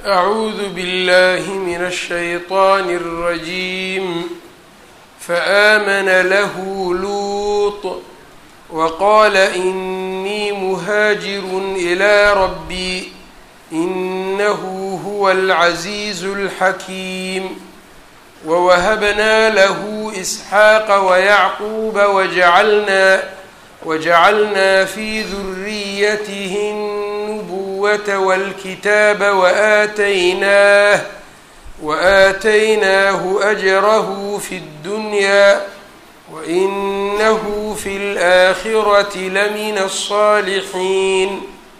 أعوذ بالله من الشيطان الرجيم فآمن له لوط وقال إني مهاجر إلى ربي إنه هو العزيز الحكيم ووهبنا له إسحاق ويعقوب وجعلنا وجعلنا في ذريته النبوة والكتاب وآتيناه وآتيناه أجره في الدنيا وإنه في الآخرة لمن الصالحين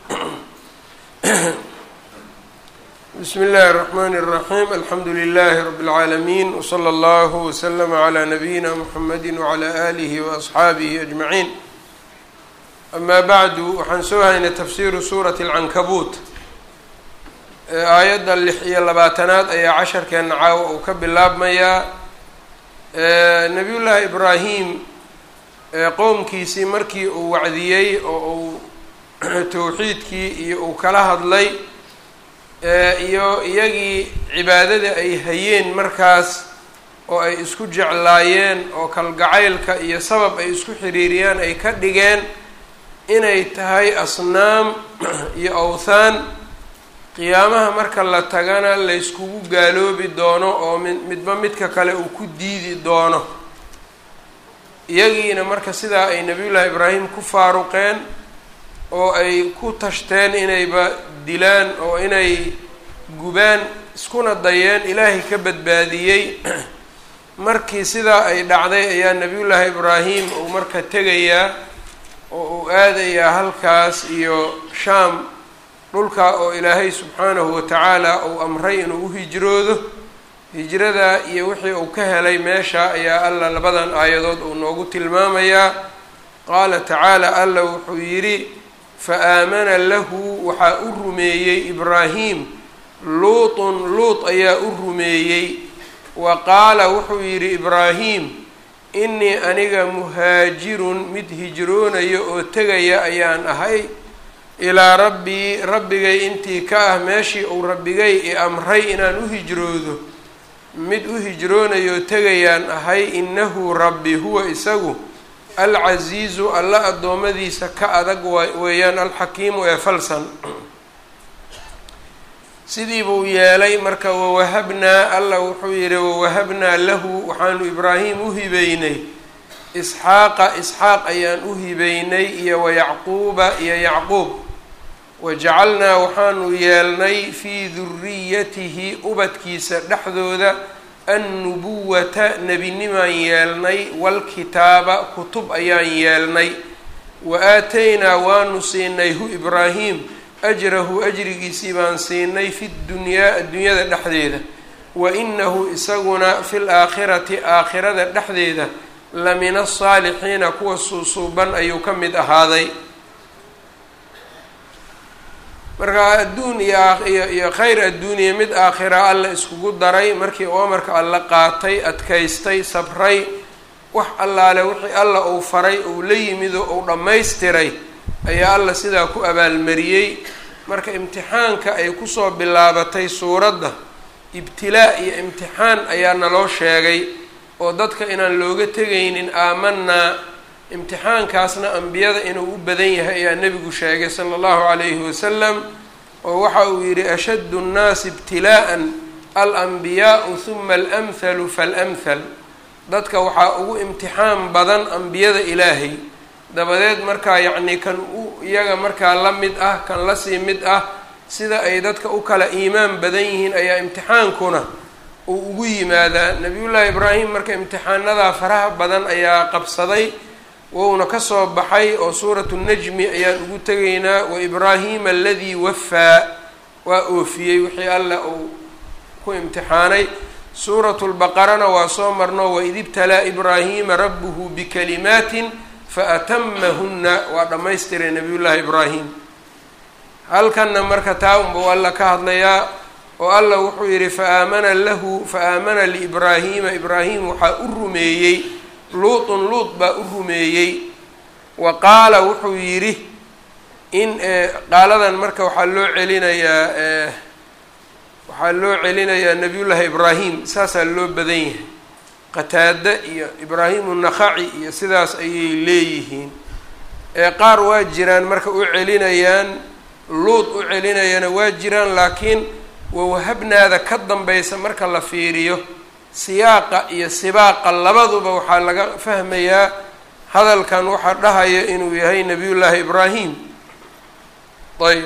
بسم الله الرحمن الرحيم الحمد لله رب العالمين وصلى الله وسلم على نبينا محمد وعلى آله وأصxaabihi أجمعين أما bعdu waxaan soo haynay tafsiru suuraة الcankabuut aayadda lix iyo labaatanaad ayaa casharkeena caawa uu ka bilaabmayaa nabiy llaahi ibraahim qowmkiisii markii uu wacdiyey oo uu towxiidkii iyo uu kala hadlay iyo iyagii cibaadada ay hayeen markaas oo ay isku jeclaayeen oo kalgacaylka iyo sabab ay isku xiriiriyaan ay ka dhigeen inay tahay asnaam iyo awthaan qiyaamaha marka la tagana layskugu gaaloobi doono oo mid midba midka kale uu ku diidi doono iyagiina marka sidaa ay nabiyullaahi ibraahim ku faaruqeen oo ay ku tashteen inayba dilaan oo inay gubaan iskuna dayeen ilaahay ka badbaadiyey markii sidaa ay dhacday ayaa nabiyullaahi ibraahim uu marka tegayaa oo uu aadayaa halkaas iyo shaam dhulkaa oo ilaahay subxaanahu watacaala uu amray inuu u hijroodo hijrada iyo wixii uu ka helay meesha ayaa alla labadan aayadood uu noogu tilmaamayaa qaala tacaala alla wuxuu yidhi fa aamana lahu waxaa u rumeeyey ibraahim luutun luut ayaa u rumeeyey wa qaala wuxuu yidhi ibraahim innii aniga muhaajirun mid hijroonayo oo tegaya ayaan ahay ilaa rabbii rabbigay intii ka ah meeshii uu rabbigay i amray inaan u hijroodo mid u hijroonayo tegayaan ahay innahu rabbi huwa isagu alcasiizu alla addoommadiisa ka adag weeyaan alxakiimu ee falsan sidii buu yeelay marka wawahabnaa alla wuxuu yidhi wawahabnaa lahu waxaanu ibraahim u hibeynay isxaaqa isxaaq ayaan u hibeynay iyo wayacquuba iyo yacquub wajacalnaa waxaanu yeelnay fii duriyatihi ubadkiisa dhexdooda annubuwata nebinimaan yeelnay waalkitaaba kutub ayaan yeelnay wa aataynaa waanu siinay hu ibraahim ajrahu ajrigiisii baan siinay fi dunyaa adduunyada dhexdeeda wa inahu isaguna fi laakhirati aakhirada dhexdeeda la min asaalixiina kuwa suusuuban ayuu ka mid ahaaday marka adduun iyo iyo khayr adduuniya mid aakhira alla iskugu daray markii uu amarka alla qaatay adkaystay sabray wax allaale wixii alla uu faray uu la yimido uu dhammaystiray ayaa alla sidaa ku abaalmariyey marka imtixaanka ay kusoo bilaabatay suuradda ibtilaa iyo imtixaan ayaa naloo sheegay oo dadka inaan looga tegaynin aamanaa imtixaankaasna ambiyada inuu u badan yahay ayaa nebigu sheegay sala allahu calayhi wasalam oo waxa uu yidhi ashaddu nnaasi ibtilaa'an alanbiyaau huma alamhalu faalamhal dadka waxaa ugu imtixaan badan ambiyada ilaahay dabadeed markaa yacnii kan u iyaga markaa la mid ah kan lasii mid ah sida ay dadka u kala iimaan badan yihiin ayaa imtixaankuna uu ugu yimaadaa nabiyullaahi ibraahim marka imtixaanadaa faraha badan ayaa qabsaday wouna kasoo baxay oo suuratu najmi ayaan ugu tegaynaa wa ibraahima aladii wafaa waa oofiyey wixii alla uu ku imtixaanay suuratu lbaqarana waa soo marno waid ibtalaa ibraahima rabbuhu bikalimaatin faatamahunna waa dhammaystiray nabiyullaahi ibraahim halkanna marka taa unbau alla ka hadlayaa oo alla wuxuu yidhi faaamana lahu faaamana liibraahiima ibraahim waxaa u rumeeyey luutun luut baa u rumeeyey wa qaala wuxuu yidhi in qaaladan marka waxaa loo celinayaa waxaa loo celinayaa nabiyullaahi ibraahim saasaa loo badan yahay qataada iyo ibraahimu nakhaci iyo sidaas ayay leeyihiin ee qaar waa jiraan marka u celinayaan luud u celinayana waa jiraan laakiin wawahabnaada ka dambaysa marka la fiiriyo siyaaqa iyo sibaaqa labaduba waxaa laga fahmayaa hadalkan waxaa dhahaya inuu yahay nabiyullaahi ibraahim ayb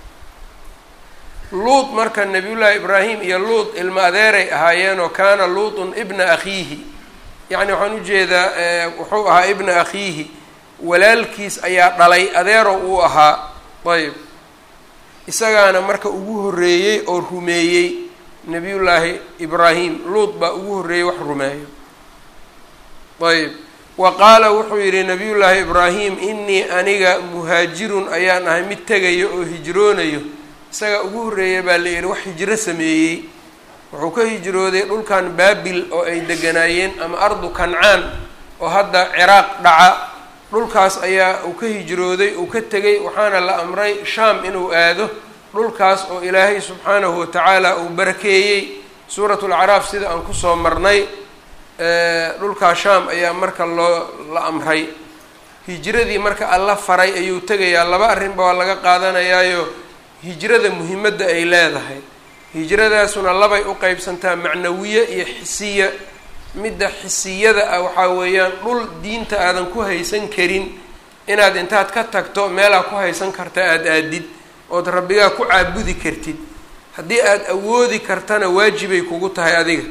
luud marka nabiyullaahi ibraahim iyo luud ilmo adeeray ahaayeen oo kaana luutun ibna akhiihi yacni waxaan ujeedaa wuxuu ahaa ibna akhiihi walaalkiis ayaa dhalay adeero uu ahaa ayb isagaana marka ugu horreeyey oo rumeeyey nabiyullaahi ibraahim luud baa ugu horreeyey wax rumeeyo ayb wa qaala wuxuu yidhi nabiyullaahi ibraahim inii aniga muhaajirun ayaan ahay mid tegayo oo hijroonayo isagaa ugu horreeya baa la yidhi wax hijro sameeyey wuxuu ka hijrooday dhulkan baabil oo ay deganaayeen ama ardu kancaan oo hadda ciraaq dhaca dhulkaas ayaa uu ka hijrooday uu ka tegay waxaana la amray shaam inuu aado dhulkaas oo ilaahay subxaanahu watacaala uu barakeeyey suuratu lacraaf sida aan kusoo marnay dhulkaa shaam ayaa marka loo la amray hijradii marka alla faray ayuu tegayaa laba arrinba waa laga qaadanayaayo hijrada muhimadda ay leedahay hijradaasuna labay u qeybsantaa macnawiye iyo xisiya midda xisiyada ah waxaa weeyaan dhul diinta aadan ku haysan karin inaad intaad ka tagto meelaa ku haysan karta aada aadid ood rabbigaa ku caabudi kartid haddii aada awoodi kartana waajibay kugu tahay adiga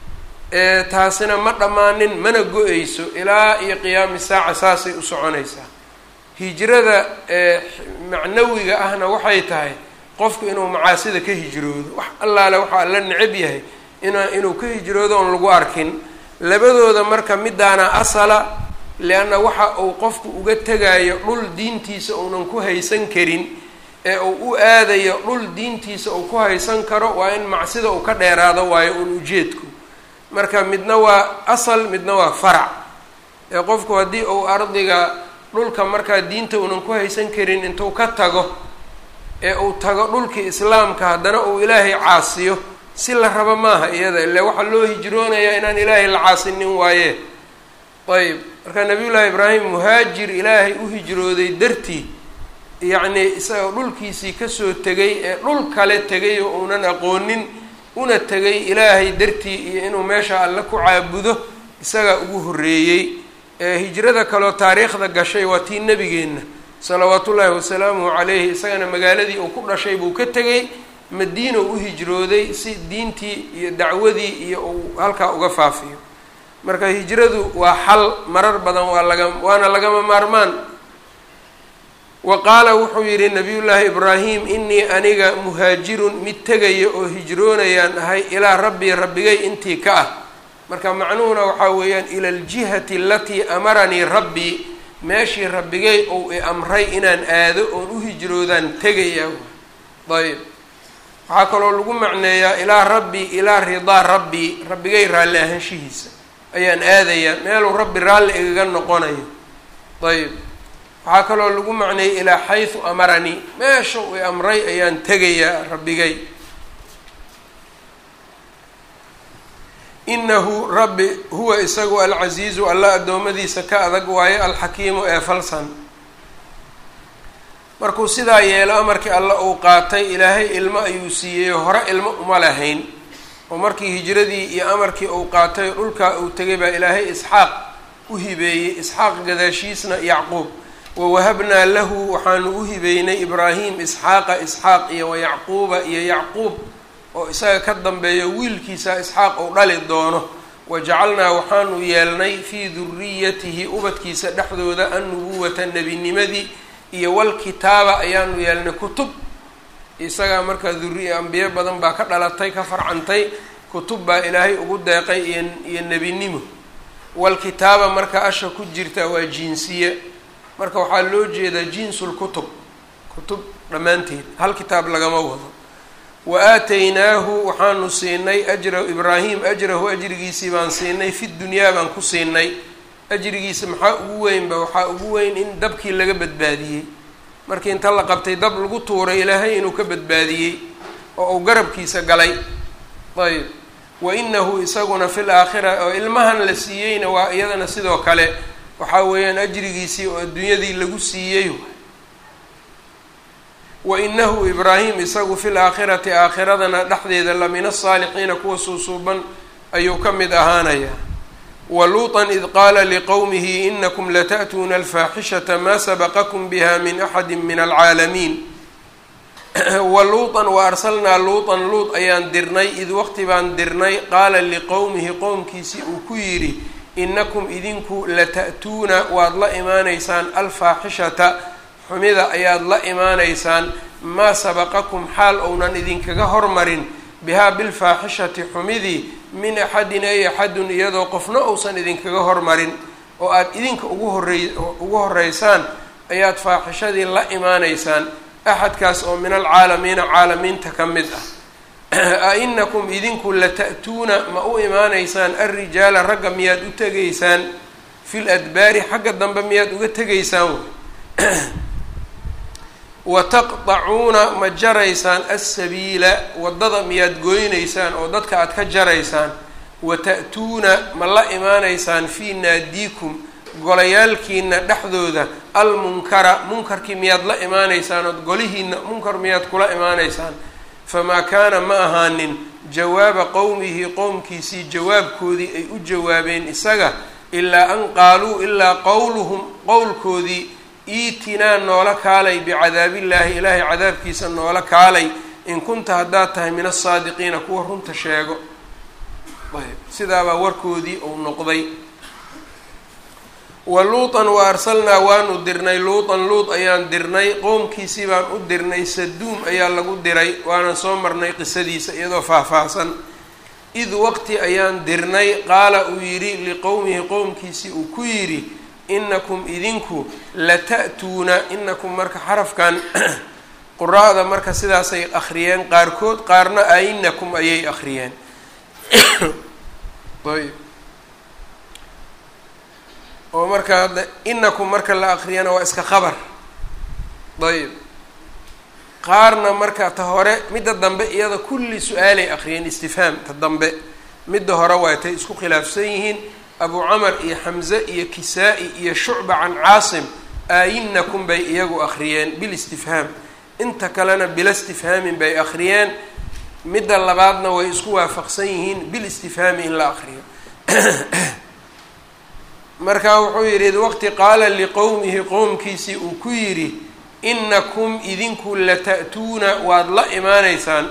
taasina ma dhammaanin mana go-eyso ilaa iyo qiyaami saaca saasay u soconaysaa hijrada macnawiga ahna waxay tahay qofku inuu macaasida ka hijroodo wax allaale waxaa la necab yahay ina inuu ka hijroodo oon lagu arkin labadooda marka midaana asala lianna waxa uu qofku uga tegayo dhul diintiisa uunan ku haysan karin ee uu u aadayo dhul diintiisa uu ku haysan karo waa in macsida uu ka dheeraado waayo uun ujeedku marka midna waa asal midna waa farac ee qofku haddii uu ardiga dhulka markaa diinta uunan ku haysan karin intuu ka tago ee uu tago dhulkii islaamka haddana uu ilaahay caasiyo si la rabo maaha iyada ile waxaa loo hijroonayaa inaan ilaahay la caasinin waaye ayb marka nabiyullaahi ibraahim muhaajir ilaahay u hijrooday dartii yacnii isagoo dhulkiisii kasoo tegay ee dhul kale tegay oo uunan aqoonin una tegay ilaahay dartii iyo inuu meesha alle ku caabudo isagaa ugu horreeyey hijrada kaleo taariikhda gashay waa tii nebigeenna salawaatu ullaahi wasalaamuhu calayhi isagana magaaladii uu ku dhashay buu ka tegay madiina u hijrooday si diintii iyo dacwadii iyo uu halkaa uga faafiyo marka hijradu waa xal marar badan waa laga waana lagama maarmaan wa qaala wuxuu yidhi nabiyullaahi ibraahim inii aniga muhaajirun mid tegaya oo hijroonayaan ahay ilaa rabbii rabbigay intii ka ah marka macnuhuna waxaa weeyaan ila aljihati alatii amaranii rabbii meeshii rabbigay ou i amray inaan aado oon u hijroodaan tegaya ayb waxaa kaloo lagu macneeyaa ilaa rabbii ilaa ridaa rabbii rabbigay raalli ahaanshihiisa ayaan aadayaa meeluu rabbi raalli igaga noqonayo ayb waxaa kaloo lagu macneeyay ilaa xaysu amaranii meesha i amray ayaan tegayaa rabbigay inahu rabbi huwa isagu alcasiizu alla addoommadiisa ka adag waayo alxakiimu ee falsan markuu sidaa yeelo amarkii alle uu qaatay ilaahay ilmo ayuu siiyey hore ilmo uma lahayn oo markii hijradii iyo amarkii uu qaatay dhulkaa uu tegay baa ilaahay isxaaq u hibeeyey isxaaq gadaashiisna yacquub wawahabnaa lahu waxaanu u hibeynay ibraahim isxaaqa isxaaq iyo wayacquuba iyo yacquub oo isaga ka dambeeyo wiilkiisa isxaaq uu dhali doono wajacalnaa waxaanu yeelnay fii duriyatihi ubadkiisa dhexdooda annubuwata nebinimadii iyo walkitaaba ayaanu yeelnay kutub isagaa markaa duriya ambiyo badan baa ka dhalatay ka farcantay kutub baa ilaahay ugu deeqay iyo iyo nebinimo walkitaaba marka asha ku jirta waa jinsiye marka waxaa loo jeedaa jinsul kutub kutub dhammaanteed hal kitaab lagama wado wa aataynaahu waxaanu siinay ajra ibraahim ajrahu ajrigiisii baan siinay fi dunyaa baan ku siinay ajrigiisa maxaa ugu weynba waxaa ugu weyn in dabkii laga badbaadiyey markii inta la qabtay dab lagu tuuray ilaahay inuu ka badbaadiyey oo uu garabkiisa galay ayb wa inahu isaguna fi laakhira oo ilmahan la siiyeyna waa iyadana sidoo kale waxaa weeyaan ajrigiisii oo adduunyadii lagu siiyey wa inahu ibraahim isagu fi laakhirati aakhiradana dhexdeeda la min asaalixiina kuwa suusuuban ayuu ka mid ahaanayaa wa luuطan id qaala liqowmihi inakum lata'tuuna alfaaxishata maa sabaqakum biha min axadi min alcaalamiin wa luuطan wa arsalnaa luuطan luut ayaan dirnay id waqti baan dirnay qaala liqowmihi qowmkiisii uu ku yidhi inakum idinku lata'tuuna waad la imaanaysaan alfaaxishata xumida ayaad la imaanaysaan maa sabaqakum xaal ounan idinkaga hormarin bihaa bilfaaxishati xumidii min axadin ay axadun iyadoo qofna uusan idinkaga hormarin oo aada idinka ugu horey ugu horeysaan ayaad faaxishadii la imaanaysaan axadkaas oo min alcaalamiina caalamiinta ka mid ah a inakum idinku lata'tuuna ma u imaanaysaan alrijaala ragga miyaad u tegaysaan fil adbaari xagga dambe miyaad uga tegaysaan wa taqطacuuna ma jaraysaan alsabiila waddada miyaad gooynaysaan oo dadka aad ka jaraysaan wa ta'tuuna ma la imaanaysaan fii naadiikum golayaalkiina dhexdooda almunkara munkarkii miyaad la imaanaysaan ood golihiina munkar miyaad kula imaanaysaan famaa kaana ma ahaanin jawaaba qowmihi qowmkiisii jawaabkoodii ay u jawaabeen isaga ilaa an qaaluu ilaa qowluhum qowlkoodii iitinaa noola kaalay bicadaabillaahi ilaahay cadaabkiisa noola kaalay in kunta haddaad tahay min asaadiqiina kuwa runta sheego ayb sidaabaa warkoodii uu noqday wa luutan wa arsalnaa waanu dirnay luutan luut ayaan dirnay qowmkiisii baan u dirnay saduum ayaa lagu diray waanan soo marnay qisadiisa iyadoo faahfaahsan id waqti ayaan dirnay qaala uu yidhi liqowmihi qowmkiisii uu ku yidhi inakum idinku lata'tuuna inakum marka xarafkan quraa'da marka sidaasay akhriyeen qaarkood qaarna ainakum ayay akhriyeen ayb oo marka hadda inakum marka la akriyana waa iska qabar ayb qaarna marka ta hore midda dambe iyada kulli su-aalay akriyeen istifhaam ta dambe midda hore waa tay isku khilaafsan yihiin abu camar iyo xamze iyo kisaa-i iyo shucba can caasim aayinakum bay iyagu akhriyeen bilistifhaam inta kalena bila istifhaamin bay akhriyeen midda labaadna way isku waafaqsan yihiin bilistifhaami in la akriyo marka wuxuu yidhi id waqti qaala liqowmihi qowmkiisii uu ku yidhi inakum idinku lata'tuuna waad la imaanaysaan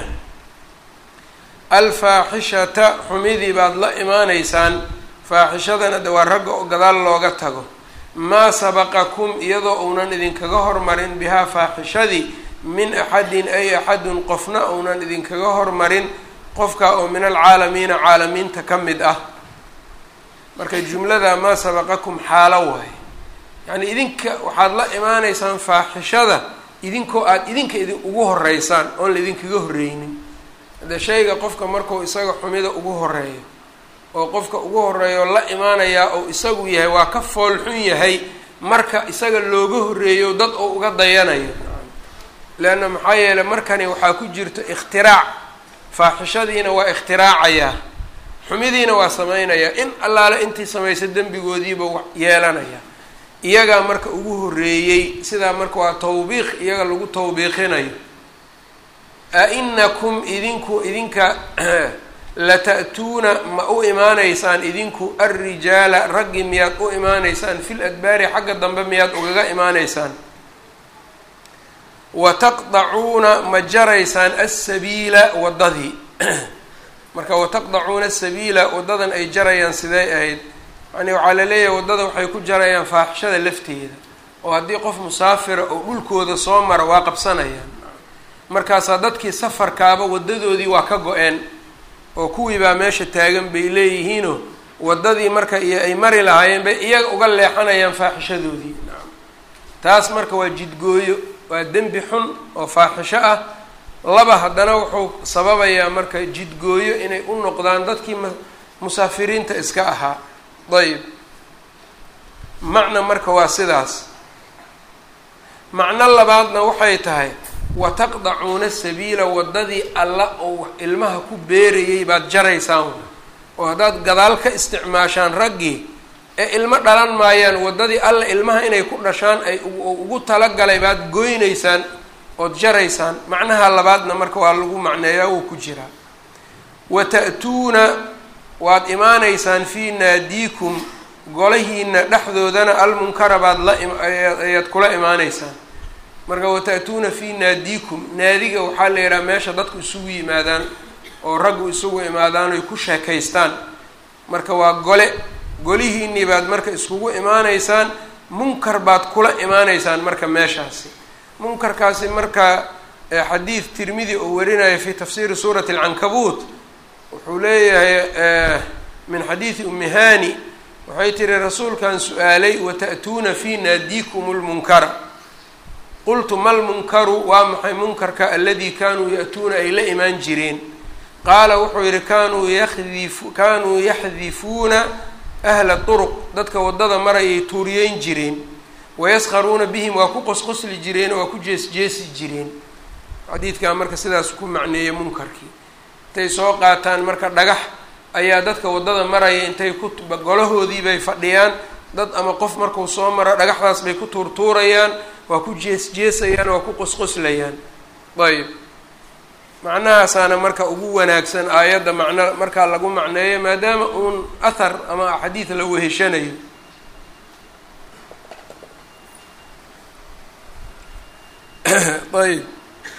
alfaaxishata xumidii baad la imaanaysaan faaxishadana de waa ragga oo gadaal looga tago maa sabaqakum iyadoo uunan idinkaga hormarin bihaa faaxishadii min axadin ay axadun qofna uunan idinkaga hormarin qofka oo min alcaalamiina caalamiinta ka mid ah marka jumlada maa sabaqakum xaalo waaye yacni idinka waxaad la imaanaysaan faaxishada idinkoo aada idinka idin ugu horeysaan oon la idinkaga horreynin hadee shayga qofka markuu isaga xumida ugu horeeyo oo qofka ugu horeeyo la imaanayaa oo isagu yahay waa ka foolxun yahay marka isaga looga horreeyo dad oo uga dayanayo leanna maxaa yeeley markani waxaa ku jirto ikhtiraac faaxishadiina waa ikhtiraacaya xumidiina waa samaynayaa in allaale intii samaysa dembigoodiiba yeelanaya iyagaa marka ugu horreeyey sidaa marka waa tawbiiq iyaga lagu tawbiiqinayo a inakum idinku idinka lata'tuuna ma u imaanaysaan idinku alrijaala raggii miyaad u imaanaysaan fil adbaari xagga dambe miyaad ugaga imaanaysaan wa taqdacuuna ma jaraysaan alsabiila waddadii marka wataqdacuuna sabiila waddadan ay jarayaan sidee ahayd yani waxaa la leeyahay waddada waxay ku jarayaan faaxishada lafteeda oo haddii qof musaafira oo dhulkooda soo mara waa qabsanayaan markaasaa dadkii safarkaaba waddadoodii waa ka go-een oo kuwii baa meesha taagan bay leeyihiinoo waddadii marka iyo ay mari lahaayeen bay iyaga uga leexanayaan faaxishadoodii taas marka waa jidgooyo waa dembi xun oo faaxisho ah laba haddana wuxuu sababayaa marka jidgooyo inay u noqdaan dadkii ma musaafiriinta iska ahaa dayib macna marka waa sidaas macno labaadna waxay tahay wa taqdacuuna sabiila waddadii alla oo ilmaha ku beerayay baad jaraysaan oo haddaad gadaal ka isticmaashaan raggii ee ilmo dhalan maayaan waddadii alla ilmaha inay ku dhashaan ay ugu talagalay baad goynaysaan ood jaraysaan macnaha labaadna marka waa lagu macneeyaa wuu ku jiraa wa ta'tuuna waad imaanaysaan fii naadiikum golahiina dhexdoodana almunkara baad la ayaad kula imaanaysaan marka wata'tuuna fii naadiikum naadiga waxaa la yidhaha meesha dadku isugu yimaadaan oo raggu isugu imaadaan oy ku sheekaystaan marka waa gole golihiinii baad marka iskugu imaanaysaan munkar baad kula imaanaysaan marka meeshaasi munkarkaasi marka xadiid tirmidi oo warinaya fi tafsiiri suurati alcankabuut wuxuu leeyahay min xadiidi ummi hani waxay tiri rasuulkan su-aalay wata'tuuna fii naadiikum lmunkara qultu ma lmunkaru waa maxay munkarka aladii kaanuu ya'tuuna ay la imaan jireen qaala wuxuu yihi kaanuu yadifu kaanuu yaxdifuuna ahla turuq dadka waddada marayay tuuriyeyn jireen wayaskharuuna bihim waa ku qosqosli jireen waa ku jeesjeesi jireen xadiidkaa marka sidaas ku macneeyay munkarkii intay soo qaataan marka dhagax ayaa dadka waddada maraya intay ku golahoodii bay fadhiyaan dad ama qof markuu soo maro dhagaxdaas bay ku tuurtuurayaan waa ku jees-jeesayaan waa ku qosqoslayaan ayb macnahaasaana marka ugu wanaagsan aayadda macno markaa lagu macneeyo maadaama uun athar ama xadiid la weheshanayo ayb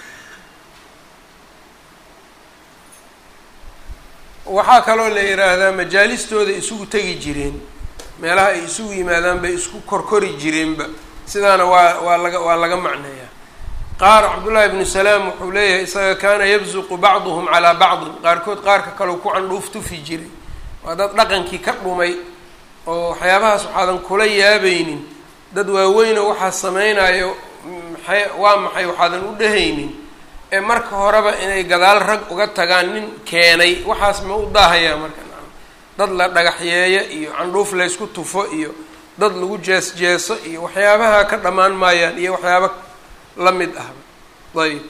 waxaa kaloo la yidhaahdaa majaalistooda isugu tegi jireen meelaha ay isugu yimaadaan bay isku korkori jireenba sidaana waa waa laga waa laga macneeyaa qaar cabdullaahi ibnu salaam wuxuu leeyahay isaga kaana yabsuqu bacduhum calaa bacdin qaarkood qaarka kale ku candhuuf tufi jiray waa dad dhaqankii ka dhumay oo waxyaabahaas waxaadan kula yaabaynin dad waaweynoo waxaa samaynayo maxay waa maxay waxaadan u dhehaynin ee marka horeba inay gadaal rag uga tagaan nin keenay waxaas ma u daahayaa marka dad la dhagaxyeeyo iyo candhuuf laysku tufo iyo dad lagu jees-jeeso iyo waxyaabaha ka dhammaan maayaan iyo waxyaaba la mid ah ayb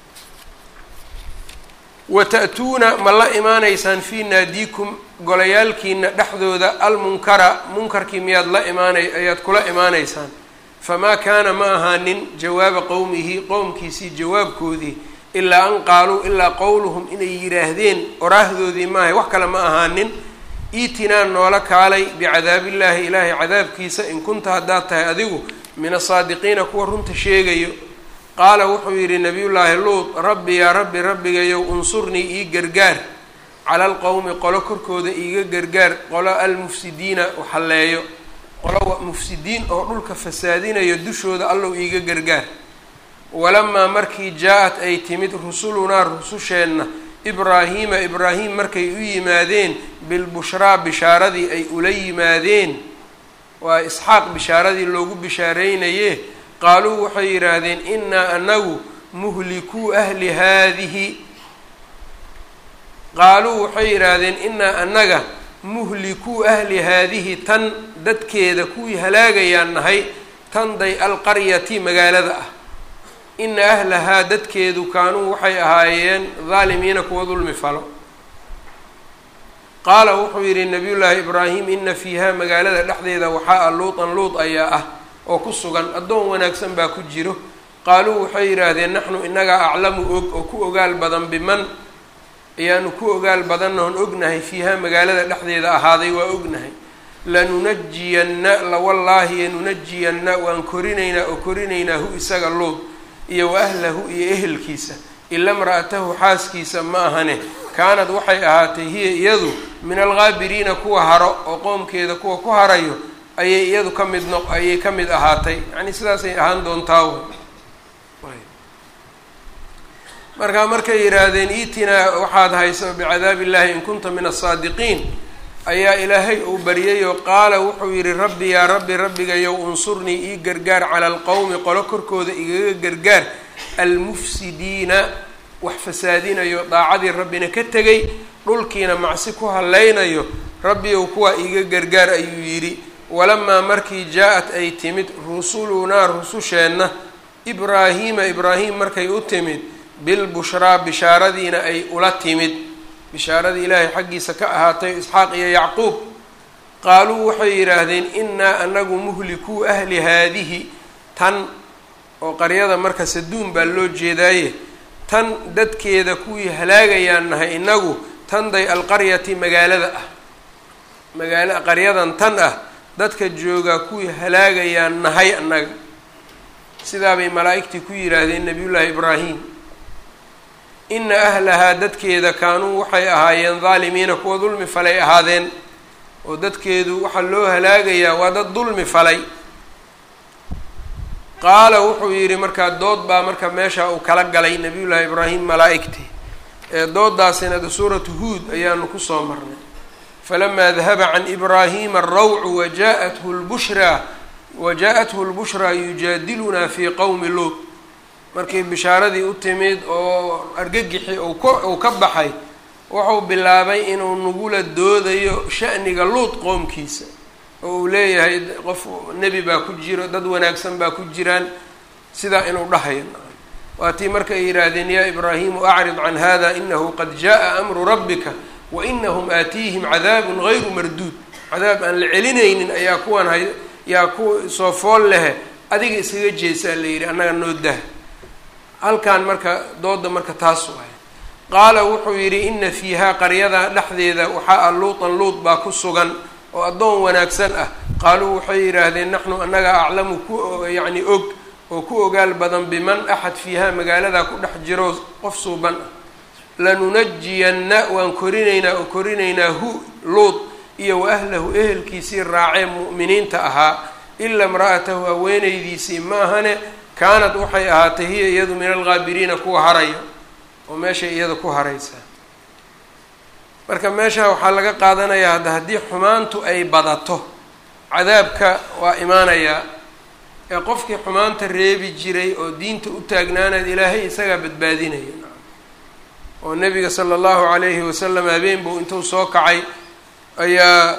wa ta'tuuna ma la imaanaysaan fii naadiikum golayaalkiina dhexdooda almunkara munkarkii miyaad la imaanay ayaad kula imaanaysaan famaa kaana ma ahaanin jawaaba qowmihi qowmkiisii jawaabkoodii ilaa an qaaluu ilaa qowluhum inay yidhaahdeen oraahdoodii maahay wax kale ma ahaanin iitinaa noola kaalay bicadaabillaahi ilaahay cadaabkiisa in kunta haddaad tahay adigu min asaadiqiina kuwa runta sheegayo qaala wuxuu yidhi nabiyullaahi luud rabbi yaa rabbi rabbigayow unsurnii ii gargaar cala alqowmi qolo korkooda iiga gargaar qolo almufsidiina waxalleeyo qolo mufsidiin oo dhulka fasaadinayo dushooda allow iiga gargaar walamaa markii jaa-at ay timid rusulunaa rususheenna ibraahiima ibraahim markay u yimaadeen bilbushraa bishaaradii ay ula yimaadeen waa isxaaq bishaaradii loogu bishaareynayee qaaluu waxay yidhaahdeen innaa anagu muhlikuu ahli haadihi qaaluu waxay yidhaahdeen innaa annaga muhlikuu ahli haadihi tan dadkeeda kuwii halaagayaan nahay tanday alqaryati magaalada ah ina ahlahaa dadkeedu kaanuu waxay ahaayeen daalimiina kuwa dulmi falo qaala wuxuu yidhi nabiyullaahi ibraahim ina fiiha magaalada dhexdeeda waxaa a luutan luud ayaa ah oo ku sugan addoon wanaagsan baa ku jiro qaaluu waxay yidhaahdeen naxnu inagaa aclamu og oo ku ogaal badan biman ayaanu ku ogaal badannaon ognahay fiiha magaalada dhexdeeda ahaaday waa ognahay lanunajiyanna lawallaahi yanunajiyanna waan korinaynaa oo korinaynaa hu isaga luud iyo wa ahlahu iyo ehelkiisa ila mra'atahu xaaskiisa ma ahane kaanad waxay ahaatay hiya iyadu min alghaabiriina kuwa haro oo qoomkeeda kuwa ku harayo ayay iyadu ka mid noq ayay ka mid ahaatay yacni sidaasay ahaan doontaa markaa markay yidhaahdeen iitinaa waxaad hayso bicadaabi illaahi in kunta min asaadiqiin ayaa ilaahay uu baryay oo qaala wuxuu yidhi rabbi yaa rabbi rabbigayow unsurnii ii gargaar cala alqowmi qolo korkooda igaga gargaar almufsidiina wax fasaadinayo daacadii rabbina ka tegay dhulkiina macsi ku hallaynayo rabbiyow kuwaa iiga gargaar ayuu yidhi walamaa markii jaa-at ay timid rusulunaa rususheenna ibraahiima ibraahim markay u timid bilbushraa bishaaradiina ay ula timid bishaaradii ilaahay xaggiisa ka ahaatay isxaaq iyo yacquub qaaluu waxay yidhaahdeen innaa anagu muhlikuu ahli haadihi tan oo qaryada marka saduun baa loo jeedaaye tan dadkeeda kuwii halaagayaan nahay inagu tanday alqaryati magaalada ah magaala qaryadan tan ah dadka joogaa kuwii halaagayaan nahay annaga sidaabay malaa'igtii ku yidhaahdeen nabiyullaahi ibraahim ina ahlahaa dadkeeda kaanuu waxay ahaayeen daalimiina kuwa dulmi falay ahaadeen oo dadkeedu waxaa loo halaagayaa waa dad dulmi falay qaala wuxuu yidhi markaa dood baa marka meesha uu kala galay nabiyullaahi ibraahim malaa'igtii ee dooddaasina de suuratu huud ayaanu kusoo marnay falamaa dahaba can ibraahima arawcu waja'athu lbushraa wajaa-athu lbushraa yujaadilunaa fii qowmi luut markii bishaaradii u timid oo argagixi uu ka baxay wuxuu bilaabay inuu nagula doodayo sha'niga luut qoomkiisa oo uu leeyahay qof nebi baa ku jiro dad wanaagsan baa ku jiraan sidaa inuu dhahayo waa tii marka ay yidhaahdeen yaa ibraahimu acrid can hada inahu qad jaءa amru rabbika wa inahum aatiihim cadaabun gayru marduud cadaab aan la celinaynin ayaa kuwan hay yaa ku soo fool lehe adiga iskaga jeesaa la yidhi annaga noo dah halkan marka dooda marka taasu ahay qaala wuxuu yidhi ina fiihaa qaryada dhexdeeda waxaa ah luutan luut baa ku sugan oo addoon wanaagsan ah qaaluu waxay yidhaahdeen naxnu annaga aclamu ku yacni og oo ku ogaal badan biman axad fiihaa magaaladaa ku dhex jiro qof suuban ah lanunajiyanna waan korinaynaa oo korinaynaa hu luut iyo wa ahlahu ehelkiisii raacee mu'miniinta ahaa ila imra'atahu haweenaydiisii ma ahane kaanad waxay ahaatay hiya iyadu min alghaabiriina kuwa haraya oo meeshay iyada ku haraysaa marka meesha waxaa laga qaadanayaa hadda haddii xumaantu ay badato cadaabka waa imaanayaa ee qofkii xumaanta reebi jiray oo diinta u taagnaanayd ilaahay isagaa badbaadinaya oo nabiga sala allahu calayhi wasalam habeen buu intuu soo kacay ayaa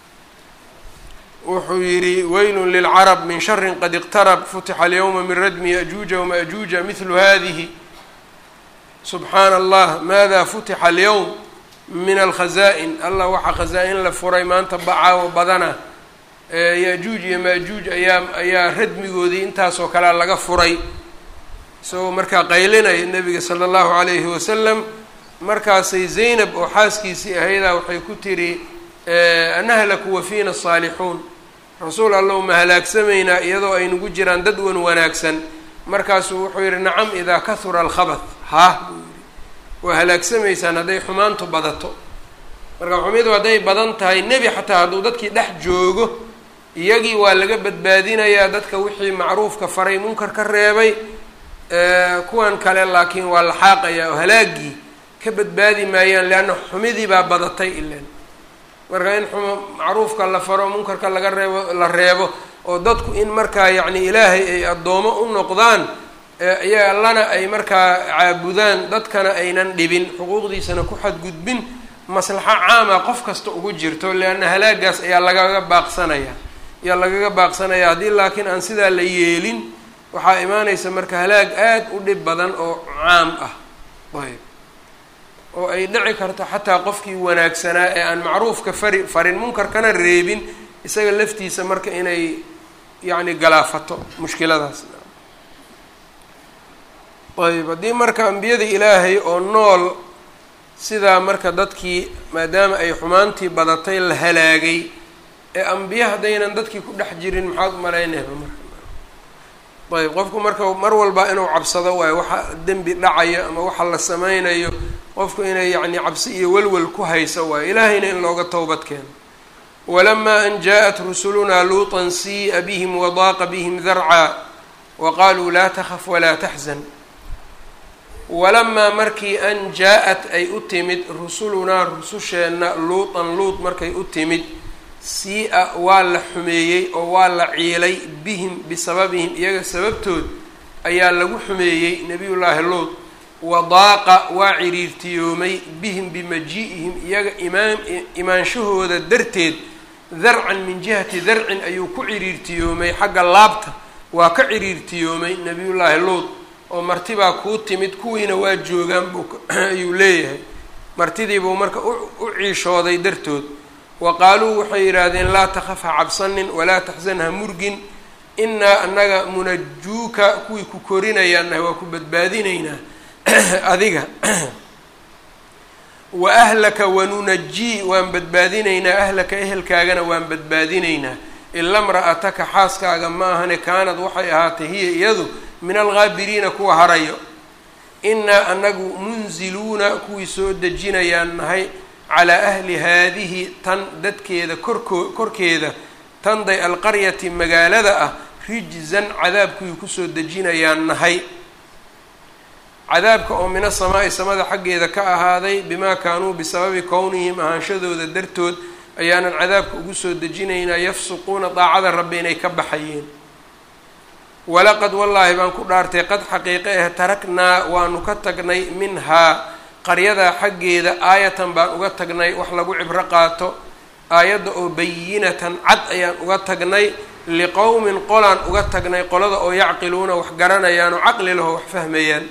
wuxuu yidhi weylun lilcarab min sharin qad iqtarab futixa alyawma min radmi yajuuja wamajuuja mithlu hadihi subxaana allah maada futixa alyawm min alkhazaa-in allah waxaa khasaa-in la furay maanta bacaawo badana yajuuj iyo maajuuj ayaa ayaa radmigoodii intaasoo kalea laga furay isagoo markaa qaylinaya nabiga sala allahu calayhi wasalam markaasay zaynab oo xaaskiisii ahaydaa waxay ku tiri anahlaku wa fiina asaalixuun rasuul allow ma halaagsamaynaa iyadoo ay nagu jiraan dad wan wanaagsan markaasuu wuxuu yidhi nacam idaa kahura alkhabath haah buu yidhi waa halaagsamaysaan hadday xumaantu badato marka xumidu hadday badan tahay nebi xataa hadduu dadkii dhex joogo iyagii waa laga badbaadinayaa dadka wixii macruufka faray munkar ka reebay kuwan kale laakiin waa la xaaqayaa oo halaagii ka badbaadi maayaan leanna xumidii baa badatay ilan marka in xuma macruufka la faro munkarka laga reebo la reebo oo dadku in markaa yacni ilaahay ay addoomo u noqdaan iya allana ay markaa caabudaan dadkana aynan dhibin xuquuqdiisana ku xadgudbin maslaxo caama qof kasta ugu jirto leanna halaagaas ayaa lagaga baaqsanaya ayaa lagaga baaqsanaya haddii laakiin aan sidaa la yeelin waxaa imaanaysa marka halaag aada u dhib badan oo caam ah ayb oo ay dhici karto xataa qofkii wanaagsanaa ee aan macruufka fari farin munkarkana reebin isaga laftiisa marka inay yacni galaafato mushkiladaas ayb haddii marka ambiyada ilaahay oo nool sidaa marka dadkii maadaama ay xumaantii badatay la halaagay ee ambiye haddaynan dadkii ku dhex jirin maxaad umalaynayba marka ayb qofku marka mar walba inuu cabsado waayo waxa dembi dhacayo ama waxa la sameynayo qofku inay yacni cabsi iyo welwel ku hayso waayo ilaahayna in looga towbad keeno walamaa an jaa-at rusulunaa luutan sii'a bihim wadaaqa bihim darcaa wa qaluu laa takhaf walaa taxzan walamaa markii an jaa-at ay u timid rusulunaa rususheenna luutan luut markay u timid sii-a waa la xumeeyey oo waa la ciilay bihim bisababihim iyaga sababtood ayaa lagu xumeeyey nebiyullaahi luut wadaaqa waa ciriirtiyoomay bihim bimaji-ihim iyaga imaan imaanshahooda darteed darcan min jihati darcin ayuu ku ciriirtiyoomay xagga laabta waa ka ciriirtiyoomay nebiyullaahi luud oo martibaa kuu timid kuwiina waa joogaan buu ayuu leeyahay martidiibuu marka u ciishooday dartood wa qaaluu waxay yidhaahdeen laa takhaf ha cabsanin walaa taxsan ha murgin innaa annaga munajuuka kuwii ku korinayaannahay waa ku badbaadinaynaa adiga wa ahlaka wanunajii waan badbaadinaynaa ahlaka ehelkaagana waan badbaadinaynaa ila mra'ataka xaaskaaga ma ahane kaanad waxay ahaatay hiya iyadu min alghaabiriina kuwa harayo innaa anagu munziluuna kuwii soo dejinayaan nahay calaa ahli haadihi tan dadkeeda korkoo korkeeda tanday alqaryati magaalada ah rijzan cadaab kuwii kusoo dejinayaan nahay cadaabka oo mina samaa'i samada xaggeeda ka ahaaday bimaa kaanuu bisababi kownihim ahaanshadooda dartood ayaanan cadaabka ugu soo dejinaynaa yafsuquuna daacada rabbi inay ka baxayeen walaqad wallaahi baan ku dhaartay qad xaqiiqe ah taraknaa waanu ka tagnay minhaa qaryadaa xaggeeda aayatan baan uga tagnay wax lagu cibro qaato aayadda oo bayinatan cad ayaan uga tagnay liqowmin qolaan uga tagnay qolada oo yacqiluuna wax garanayaan oo caqli laho wax fahmayaan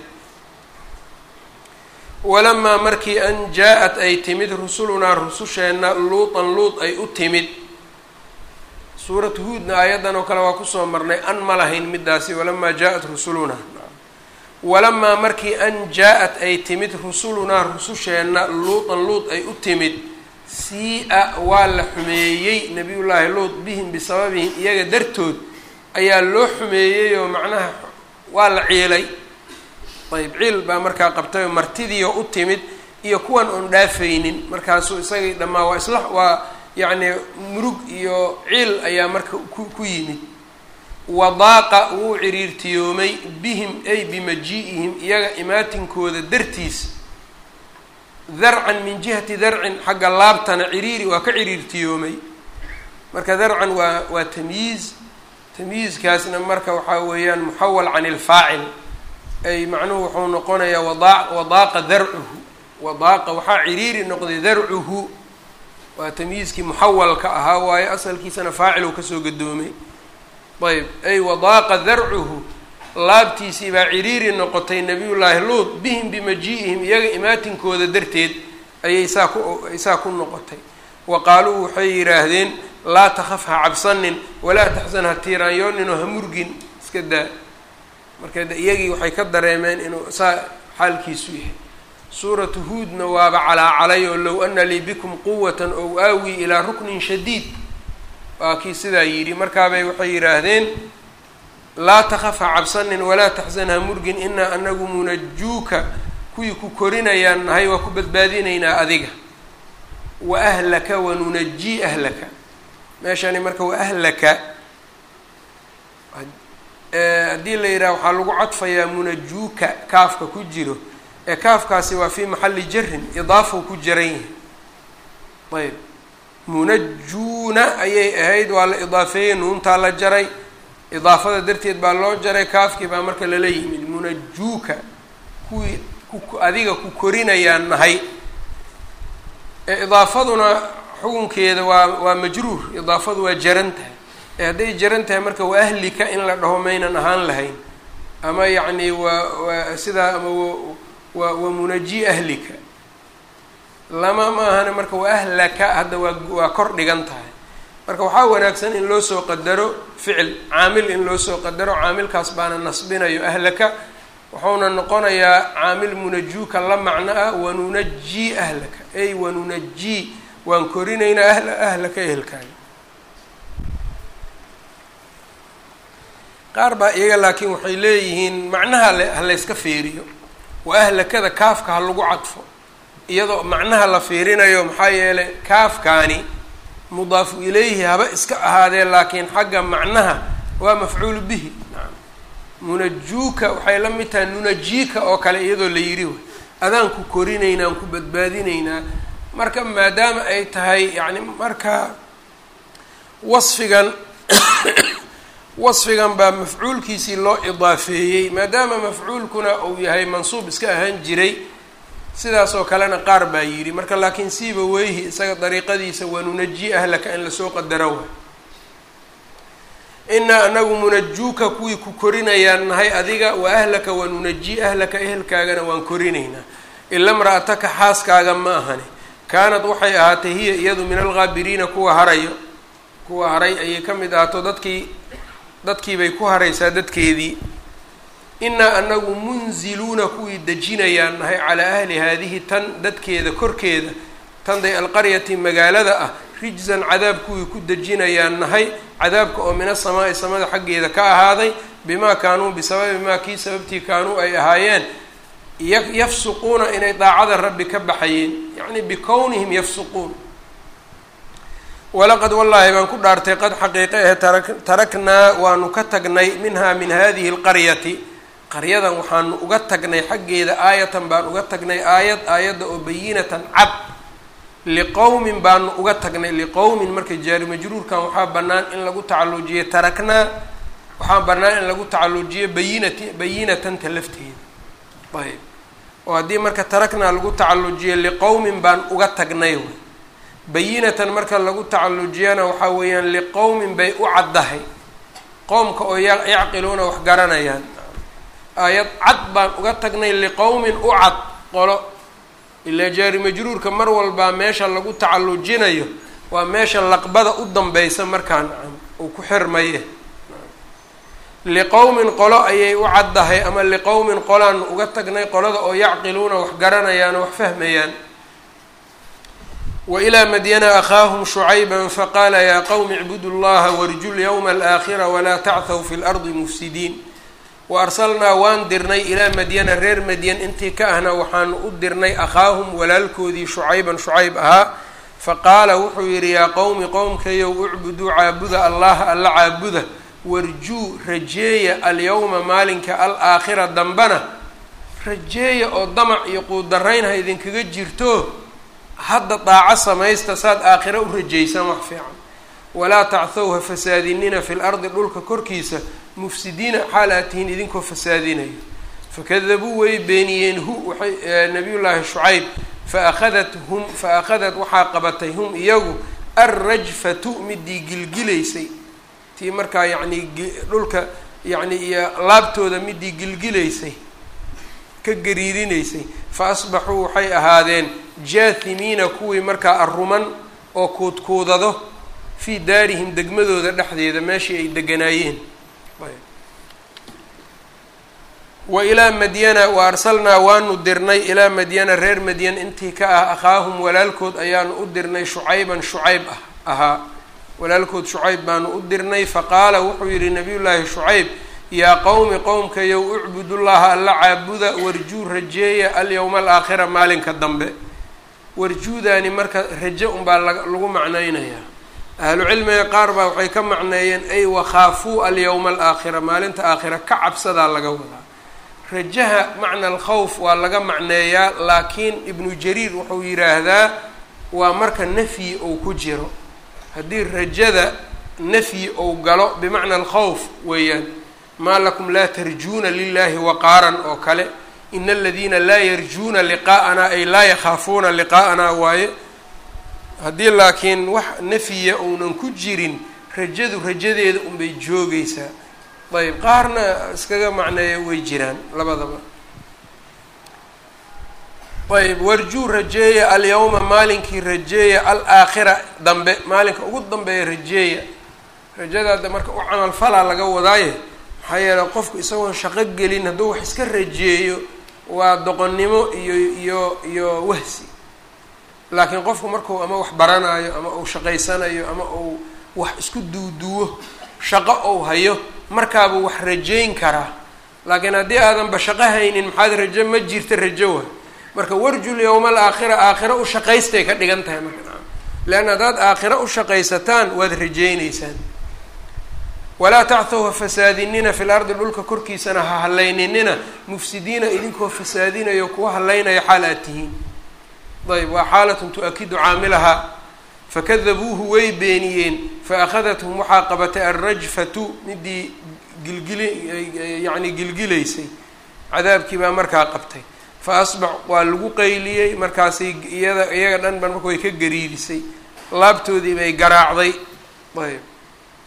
walamaa markii an jaa-at ay timid rusulunaa rususheenna luutan luud ay u timid suuratu huudna aayaddan oo kale waa kusoo marnay an ma lahayn midaasi walamaa jaa-at rusulunaa walamaa markii an jaa-at ay timid rusulunaa rususheenna luutan luud ay u timid sii-a waa la xumeeyey nabiyullaahi luud bihim bisababihim iyaga dartood ayaa loo xumeeyey oo macnaha waa la ciilay ayb ciil baa markaa qabtay oo martidiio u timid iyo kuwan oon dhaafaynin markaasuu isagii dhammaa waa isla waa yacni murug iyo ciil ayaa marka ku ku yimid wadaaqa wuu ciriirtiyoomay bihim ay bimaji-ihim iyaga imaatinkooda dartiis darcan min jihati darcin xagga laabtana ciriiri waa ka ciriirtiyoomay marka darcan waa waa tamyiiz tamyiizkaasna marka waxaa weeyaan muxawal can ilfaacil ay macnuhu wuxuu noqonayaa wadaa wadaaqa darcuhu wadaaqa waxaa ciriiri noqday darcuhu waa tamyiizkii muxawalka ahaa waayo asalkiisana faaciluu kasoo gadoomay ayb ay wadaaqa darcuhu laabtiisii baa ciriiri noqotay nabiyullaahi luud bihim bimaji-ihim iyaga imaatinkooda darteed ayay saa ku ay saa ku noqotay wa qaaluu waxay yidhaahdeen laa takhaf ha cabsanin walaa taxsan ha tiiraanyooninoo ha murgin iska daa marka iyagii waxay ka dareemeen inuu saa xaalkiisu yahay suuratu huudna waaba calaacalay oo low ana lii bikum quwatan ow aawi ilaa ruknin shadiid waa kii sidaa yidhi markaabay waxay yidhaahdeen laa takhaf ha cabsanin walaa taxsan ha murgin inaa anagu munajuuka kuwii ku korinayaan nahay waa ku badbaadinaynaa adiga wa ahlaka wanunajii ahlaka meeshani marka wa ahlaka haddii la yidhaha waxaa lagu cadfayaa munajuuka kaafka ku jiro ee kaafkaasi waa fii maxalli jarin idaafau ku jaran yahay ayb munajuuna ayay ahayd waa la idaafeeyey nuuntaa la jaray idaafada darteed baa loo jaray kaafkii baa marka lala yimid munajuuka kuwii ku adiga ku korinayaan nahay ee idaafaduna xukunkeeda waa waa majruur idaafadu waa jaran tahay ee hadday jaran tahay marka waa ahlika in la dhaho maynan ahaan lahayn ama yacni waa waa sidaa ama waa waa munaji ahlika lama ma ahane marka waa ahlaka hadda waa waa kor dhigan tahay marka waxaa wanaagsan in loo soo qadaro ficil caamil in loo soo qadaro caamilkaas baana nasbinayo ahlaka wuxuuna noqonayaa caamil munajuuka la macno ah wanunajii ahlaka ay wanunajii waan korinaynaa ahla ahlaka ehelkaaga qaar baa iyaga laakiin waxay leeyihiin macnaha le ha layska fiiriyo waa ahlakada kaafka ha lagu cadfo iyadoo macnaha la fiirinayo maxaa yeelay kaafkaani mudaafu ilayhi haba iska ahaadee laakiin xagga macnaha waa mafcuulu bihi naam munajuuka waxay la mid tahay nunajiika oo kale iyadoo la yidhi way adaan ku korinaynaa aan ku badbaadinaynaa marka maadaama ay tahay yacni marka wasfigan wasfigan baa mafcuulkiisii loo idaafeeyey maadaama mafcuulkuna uu yahay mansuub iska ahaan jiray sidaas oo kalena qaar baa yidhi marka laakiin siiba weyhi isaga dariiqadiisa wanunaji ahlaka in lasoo qadaro wa inaa anagu munajuuka kuwii ku korinayaan nahay adiga wa ahlaka wa nunaji ahlaka ehelkaagana waan korinaynaa ila mra'ataka xaaskaaga ma ahani kaanad waxay ahaatay hiya iyadu min alghaabiriina kuwa harayo kuwa haray ayay ka mid ahaato dadkii dadkiibay ku haraysaa dadkeedii inaa anagu munziluuna kuwii dejinayaan nahay calaa ahli haadihi tan dadkeeda korkeeda tanday alqaryati magaalada ah rijzan cadaab kuwii ku dejinayaan nahay cadaabka oo min asamaa'i samada xaggeeda ka ahaaday bimaa kaanuu bisababi maa kii sababtii kaanuu ay ahaayeen yafsuquuna inay daacada rabbi ka baxayeen yacni bikownihim yafsuquun walaqad wallaahi baan ku dhaartay qad xaqiiqe ahe taraknaa waanu ka tagnay minhaa min hadihi alqaryati qaryadan waxaanu uga tagnay xaggeeda aayatan baan uga tagnay aayad aayadda oo bayinatan cad liqowmin baanu uga tagnay liqowmin marka jaari majruurkan waxaa bannaan in lagu tacallujiyo taraknaa waxaa bannaan in lagu tacallujiyo bayinati bayinatanta lafteeda ayb oo haddii marka taraknaa lagu tacallujiyo liqowmin baan uga tagnay wy bayinatan marka lagu tacallujiyana waxaa weeyaan liqowmin bay u caddahay qowmka oo yacqiluuna wax garanayaan aayad cad baan uga tagnay liqowmin u cad qolo ilaa jaari majruurka mar walbaa meesha lagu tacallujinayo waa meesha laqbada u danbeysa markaa nacam uu ku xirmaye liqowmin qolo ayay u caddahay ama liqowmin qolaanu uga tagnay qolada oo yacqiluuna wax garanayaan oo wax fahmayaan wailaa madyana akhaahum shucayba faqaala yaa qowmi icbudu llaha warju lyawma alaakhira walaa tachw fi lardi mufsidiin wa arsalnaa waan dirnay ilaa madyana reer madyan intii ka ahna waxaanu u dirnay akhaahum walaalkoodii shucayban shucayb ahaa faqaala wuxuu yidhi yaa qowmi qowmkayow ucbuduu caabuda allaha alla caabuda warjuu rajeeya alyawma maalinka alaakhira dambana rajeeya oo damac iyo quudarayn ha idinkaga jirto hadda daaco samaysta saad aakhira u rajaysaan wax fiican walaa tachw ha fasaadinina fi lardi dhulka korkiisa mufsidiina xaal aad tihiin idinkoo fasaadinayo fakadabuu way beeniyeen hu waxay nabiyullaahi shucayb faakhadat hum fa akhadat waxaa qabatay hum iyagu alrajfatu midii gilgilaysay tii markaa yacnii dhulka yacni iyo laabtooda midii gilgilaysay ka gariirinaysay fa asbaxuu waxay ahaadeen jaahimiina kuwii markaa arruman oo kuudkuudado fii daarihim degmadooda dhexdeeda meeshii ay deganaayeen wa ilaa madyana wa arsalnaa waanu dirnay ilaa madyana reer madyan intii ka ah akhaahum walaalkood ayaanu u dirnay shucayban shucayb ah ahaa walaalkood shucayb baanu u dirnay faqaala wuxuu yidhi nabiyullaahi shucayb yaa qowmi qowmkayow ucbudullaha alla caabuda warjuu rajeeya alyawma alaakhira maalinka dambe warjuudaani marka raje unbaa lagu macnaynayaa ahlu cilmiga qaar baa waxay ka macneeyeen ay wakhaafuu alyawma alaakhira maalinta aakhira ka cabsadaa laga wadaa rajaha macna alkhawf waa laga macneeyaa laakiin ibnu jariir wuxuu yidhaahdaa waa marka nafyi ou ku jiro haddii rajada nafyi ou galo bimacna alkhawf weeyaan maa lakum laa tarjuuna lilahi waqaaran oo kale ina aladiina laa yarjuuna liqaa'anaa ay laa yakhaafuuna liqaa'anaa waaye haddii laakiin wax nafyiya ounan ku jirin rajadu rajadeeda unbay joogeysaa ayb qaarna iskaga macneeya way jiraan labadaba ayb warjuu rajeeya alyawma maalinkii rajeeya alaakhira dambe maalinka ugu dambeeya rajeeya rajadaada marka u camal falaa laga wadaaye maxaa yeeley qofku isagoon shaqo gelin hadduu wax iska rajeeyo waa doqonnimo iyo iyo iyo wahsi laakiin qofku marku ama wax baranayo ama uu shaqaysanayo ama uu wax isku duuduwo shaqo ou hayo markaabuu wax rajayn karaa laakiin haddii aadanba shaqo haynin maxaad rajo ma jirta rajo wa marka warjul yowma alaakhira aakhira u shaqaystay ka dhigan tahay marka leanna haddaad aakhira u shaqaysataan waad rajaynaysaan walaa tachw ha fasaadinina fil ardi dhulka korkiisana ha hallayninina mufsidiina idinkoo fasaadinayo kuwa hallaynaya xaal aad tihiin ayb waa xaalatun tu-akidu caamilahaa fakadabuuhu way beeniyeen faakadathum waxaa qabatay alrajfatu midii gilgili yacni gilgilaysay cadaabkii baa markaa qabtay fa asbax waa lagu qayliyey markaasay iyada iyaga dhan ban marka way ka gariirisay laabtoodii bay garaacday ayb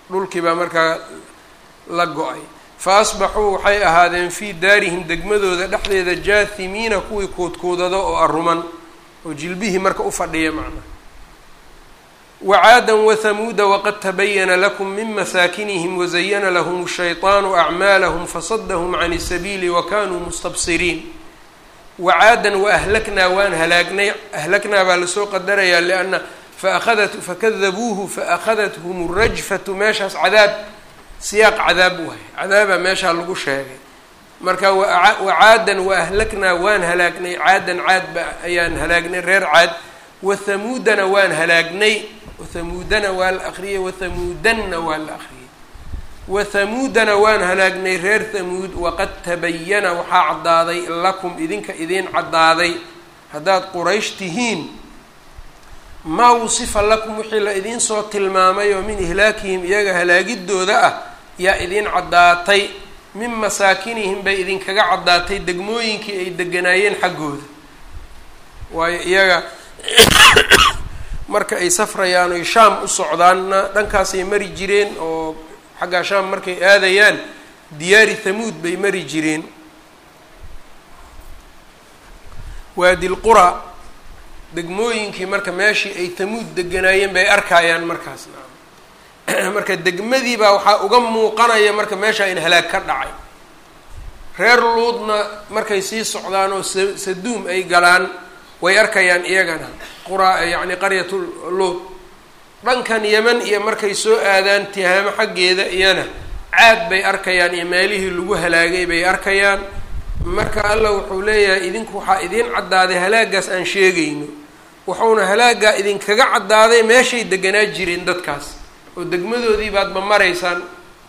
dhulkii baa markaa la go-ay fa asbaxuu waxay ahaadeen fii daarihim degmadooda dhexdeeda jaathimiina kuwii koodkoodada oo aruman oo jilbihii marka u fadhiya macnaha wacaadan wathamuuda waqad tabayana lakum min masaakinihim wazayana lahum shayطaanu acmaalahum fasadahum can isabiili wakanuu mustabsiriin wacaadan waahlaknaa waan halaagnay ahlagnaa baa lasoo qadarayaa lianna faahadat fakadabuuhu faakhadathm rajfatu meeshaas cadaab siyaaq cadaab waay cadaabaa meeshaa lagu sheegay marka wacaadan waahlaknaa waan halaagnay caadan caadba ayaan halaagnay reer caad wathamuudana waan halaagnay wathamuudana waa la akriyay wathamuudanna waa la akriyay wathamuudana waan halaagnay reer thamuud waqad tabayana waxaa caddaaday lakum idinka idiin caddaaday haddaad quraysh tihiin maa wusifa lakum wixii la idiin soo tilmaamay oo min ihlaakihim iyaga halaagidooda ah yaa idiin caddaatay min masaakinihim bay idinkaga caddaatay degmooyinkii ay deganaayeen xaggooda waayo iyaga marka ay safrayaan oy shaam u socdaanna dhankaasay mari jireen oo xaggaa shaam markay aadayaan diyaari thamuud bay mari jireen waadilqura degmooyinkii marka meeshii ay thamuud deganaayeen bay arkaayaan markaasna marka degmadii baa waxaa uga muuqanaya marka meeshaa in halaag ka dhacay reer luudna markay sii socdaan oo sa saduum ay galaan way arkayaan iyagana qura yacni qaryatu luud dhankan yeman iyo markay soo aadaan tihaamo xaggeeda iyana caad bay arkayaan iyo meelihii lagu halaagay bay arkayaan marka allah wuxuu leeyahay idinku waxaa idiin caddaaday halaagaas aan sheegayno wuxuuna halaagaa idinkaga caddaaday meeshay deganaa jireen dadkaas oo degmadoodii baad ma maraysaan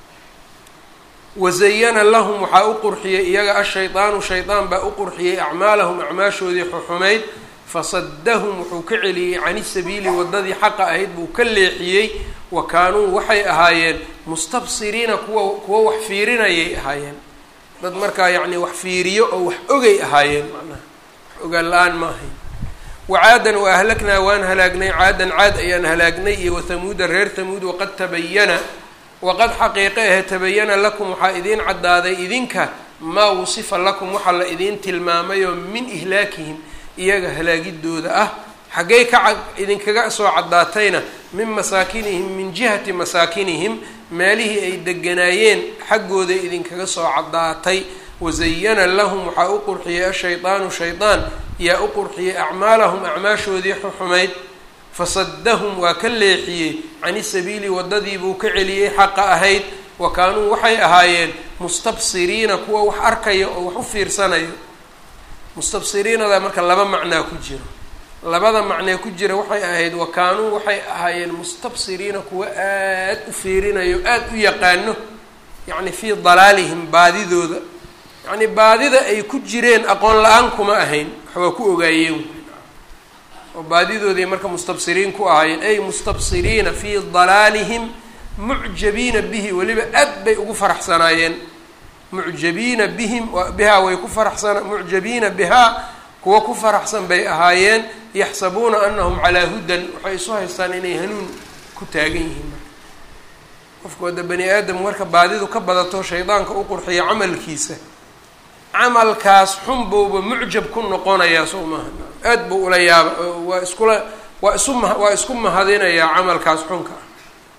wazayana lahum waxaa u qurxiyey iyaga ashaydaanu shaydaan baa u qurxiyey acmaalahum acmaashoodii xuxumayd fasadahum wuxuu ka celiyey cani sabiili waddadii xaqa ahayd buu ka leexiyey wa kaanuu waxay ahaayeen mustabsiriina kuwa kuwa wax fiirinayay ahaayeen dad markaa yacni wax fiiriyo oo wax ogay ahaayeen macnaha wax ogaan la-aan ma ahayn wacaadan wa ahlaknaa waan halaagnay caadan caad ayaan halaagnay iyo wathamuuda reer thamuud waqad tabayana waqad xaqiiqe ahe tabayana lakum waxaa idiin caddaaday idinka maa wusifa lakum waxaa la idiin tilmaamayoo min ihlaakihim iyaga halaagidooda ah xaggay ka idinkaga soo caddaatayna min masaakinihim min jihati masaakinihim meelihii ay deganaayeen xaggooda idinkaga soo caddaatay wazayana lahum waxaa u qurxiyey ashaydaanu shaydaan yaa u qurxiyey acmaalahum acmaashoodii xuxumayd fasadahum waa ka leexiyey cani sabiili waddadiibuu ka celiyey xaqa ahayd wa kaanuu waxay ahaayeen mustabsiriina kuwa wax arkaya oo wax u fiirsanayo mustabsiriinada marka laba macnaa ku jiro labada macnee ku jira waxay ahayd wa kaanuu waxay ahaayeen mustabsiriina kuwa aad u fiirinayo aada u yaqaano yacni fii dalaalihim baadidooda yacni baadida ay ku jireen aqoon la-aan kuma ahayn waxbaa ku ogaayeen oo baadidoodii marka mustabsiriin ku ahaayeen ay mustabsiriina fii dalaalihim mucjabiina bihi weliba aad bay ugu faraxsanaayeen mucjabiina bihim bihaa way ku faraxsana mucjabiina bihaa kuwa ku faraxsan bay ahaayeen yaxsabuuna anahum calaa hudan waxay isu haystaan inay hanuun ku taagan yihiin qofku hadda bani aadam marka baadidu ka badato shaydaanka u qurxiya camalkiisa camalkaas xun buuba mucjab ku noqonayaa soo maaha aad buu ula yaaba waa iskula waa isu ma waa isku mahadinayaa camalkaas xunka ah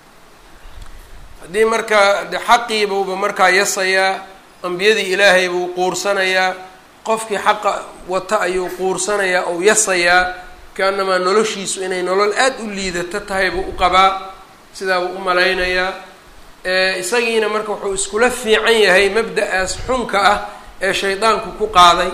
haddii marka de xaqiibuuba markaa yasayaa ambiyadii ilaahay buu quursanayaa qofkii xaqa wata ayuu quursanayaa ou yasayaa kaanamaa noloshiisu inay nolol aad u liidato tahay buu u qabaa sidaa buu u malaynayaa isagiina marka wuxuu iskula fiican yahay mabda-aas xunka ah ee shaydaanku ku qaaday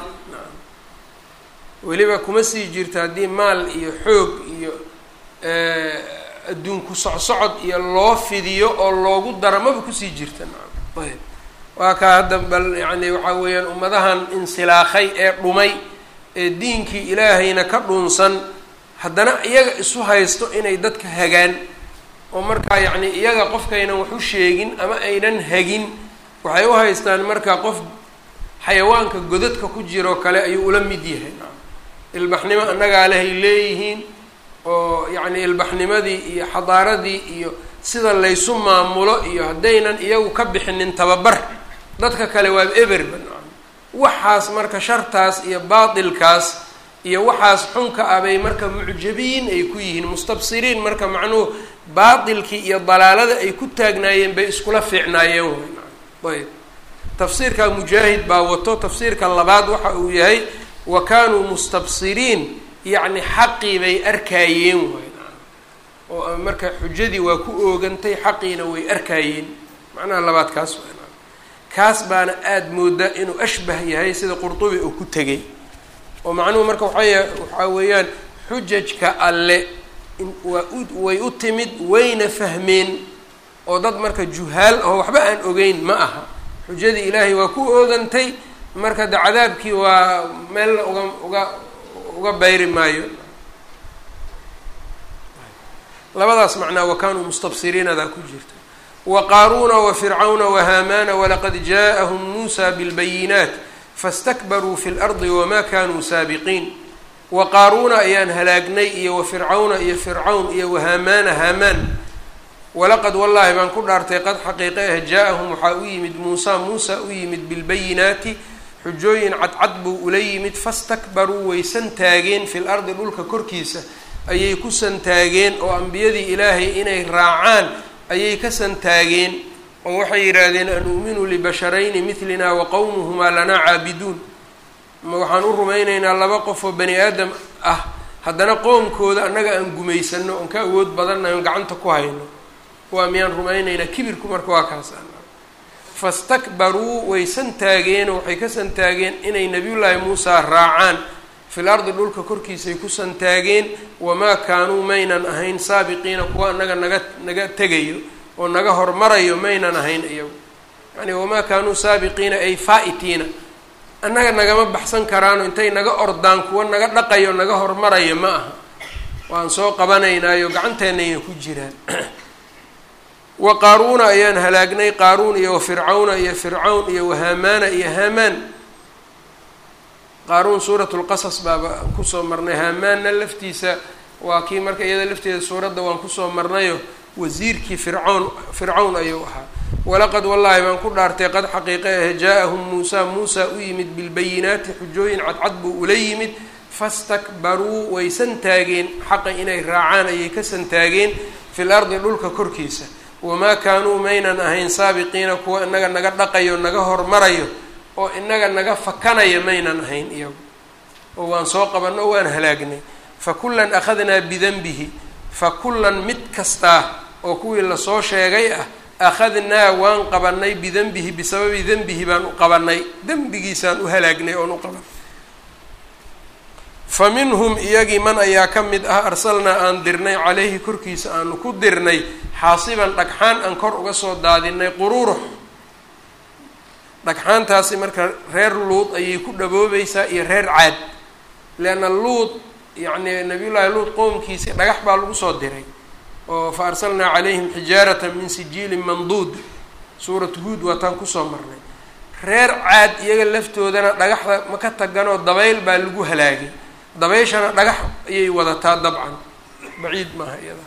weliba kuma sii jirto haddii maal iyo xoog iyo adduunku socsocod iyo loo fidiyo oo loogu daro maba kusii jirta nacam ayb waa kaa hadda bal yacni waxaa weeyaan ummadahan insilaakhay ee dhumay ee diinkii ilaahayna ka dhunsan haddana iyaga isu haysto inay dadka hagaan oo markaa yacni iyaga qofkaynan wax u sheegin ama aynan hagin waxay u haystaan marka qof xayawaanka godadka ku jiroo kale ayuu ula mid yahay ilbaxnimo annagaa lehay leeyihiin oo yacni ilbaxnimadii iyo xadaaradii iyo sida laysu maamulo iyo haddaynan iyagu ka bixinin tababar dadka kale waa eberba waxaas marka shartaas iyo baatilkaas iyo waxaas xunka ah bay marka mucjabiin ay ku yihiin mustabsiriin marka macnuhu baatilkii iyo dalaalada ay ku taagnaayeen bay iskula fiicnaayeen way ayb tafsiirka mujaahid baa wato tafsiirka labaad waxa uu yahay wa kaanuu mustabsiriin yacni xaqii bay arkaayeen way oo marka xujadii waa ku oogantay xaqiina way arkaayeen macnaha labaad kaas waa kaas baana aada moodaa inuu ashbah yahay sida qurtubi uu ku tegay oo macnuhu marka waxay waxaa weeyaan xujajka alle waa u way u timid wayna fahmeen oo dad marka juhaal oo waxba aan ogeyn ma aha xujadii ilaahay waa ku oogantay marka de cadaabkii waa meelna uga uga uga bayri maayo labadaas macnaa wa kaanuu mustabsiriinadaa ku jirta wa qaaruuna wa fircawna wa haamaana walaqad jaaءahum muusa bilbayinaat fastakbaruu fi lardi wamaa kanuu saabiqiin wa qaaruuna ayaan halaagnay iyo wa fircawna iyo fircawn iyo wahaamaana haamaan walaqad wallaahi baan ku dhaartay qad xaqiiqe ah jaa-ahum waxaa u yimid muusa muusa u yimid bilbayinaati xujooyin cadcad buu ula yimid fastakbaruu way santaageen fil ardi dhulka korkiisa ayay ku santaageen oo ambiyadii ilaahay inay raacaan ayay ka santaageen oo waxay yidhaahdeen an uuminu libasharayni midlina wa qowmuhumaa lanaa caabiduun ma waxaan u rumaynaynaa laba qof oo bani aadam ah haddana qoomkooda annaga aan gumaysano oon ka awood badannahay oon gacanta ku hayno waa miyaan rumaynaynaa kibirku marka waa kaas fastakbaruu way santaageen oo waxay ka santaageen inay nabiyullaahi muusa raacaan fil ardi dhulka korkiisay ku santaageen wamaa kaanuu maynan ahayn saabiqiina kuwa annaga naga naga tegayo oo naga hormarayo maynan ahayn iyagu yani wamaa kaanuu saabiqiina ay faa-itiina annaga nagama baxsan karaano intay naga ordaan kuwa naga dhaqayo naga hormarayo ma aha waan soo qabanaynaayo gacanteenayna ku jiraan wa qaaruuna ayaan halaagnay qaaruun iyo wa fircawna iyo fircawn iyo wahaamaana iyo haamaan qaaruun suurat lqasas baaba kusoo marnay haamaanna laftiisa waa kii marka iyada lafteeda suuradda waan kusoo marnayo wasiirkii fircawn fircawn ayuu ahaa walaqad wallaahi baan ku dhaartay qad xaqiiqe ah jaa-ahum muusa muusa u yimid bilbayinaati xujooyin cadcad buu ula yimid fastakbaruu way santaageen xaqa inay raacaan ayay ka santaageen fil ardi dhulka korkiisa wamaa kaanuu maynan ahayn saabiqiina kuwa inaga naga dhaqayo naga hormarayo oo inaga naga fakanaya maynan ahayn iyagu oo waan soo qabanno o waan halaagnay fa kullan akhadnaa bidanbihi fa kullan mid kastaa oo kuwii lasoo sheegay ah akhadnaa waan qabanay bidanbihi bisababi denbihi baan u qabanay dembigiisaan u halaagnay oon u qabanay fa minhum iyagii man ayaa ka mid ah arsalnaa aan dirnay caleyhi korkiisa aanu ku dirnay xaasiban dhagxaan aan kor uga soo daadinay quruurux dhagxaantaasi marka reer luud ayay ku dhaboobaysaa iyo reer caad leanna luud yacni nabiyullaahi luud qowmkiisii dhagax baa lagu soo diray oo fa arsalnaa calayhim xijaaratan min sijiilin manduud suuratu huud waataan kusoo marnay reer caad iyaga laftoodana dhagaxda ma ka taganoo dabayl baa lagu halaagay dabayshana dhagax ayay wadataa dabcan baciid maaha iyada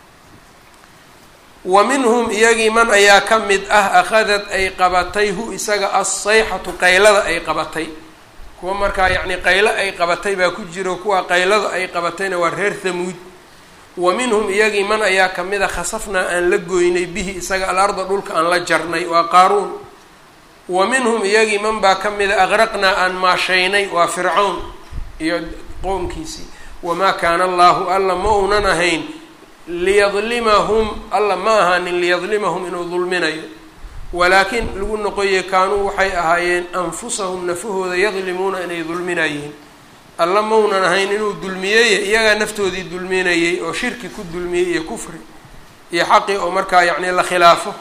wa minhum iyagii man ayaa ka mid ah akhadad ay qabatay hu isaga assayxatu qaylada ay qabatay kuwa markaa yacni qaylo ay qabatay baa ku jiro kuwa qaylada ay qabatayna waa reer thamuud wa minhum iyagii man ayaa kamid a khasafnaa aan la goynay bihi isaga alarda dhulka aan la jarnay waa qaaruun wa minhum iyagii man baa ka mid a aqraqnaa aan maashaynay waa fircawn iyo qowmkiisii wamaa kaana allaahu alla ma uunan ahayn liyadlimahum alla ma ahaanin liyadlimahum inuu dulminayo walaakin lagu noqoye kaanuu waxay ahaayeen anfusahum nafahooda yadlimuuna inay dulminayeen alla maunan ahayn inuu dulmiyeye iyagaa naftoodii dulminayey oo shirki ku dulmiyey iyo kufri iyo xaqii oo markaa yacni la khilaafo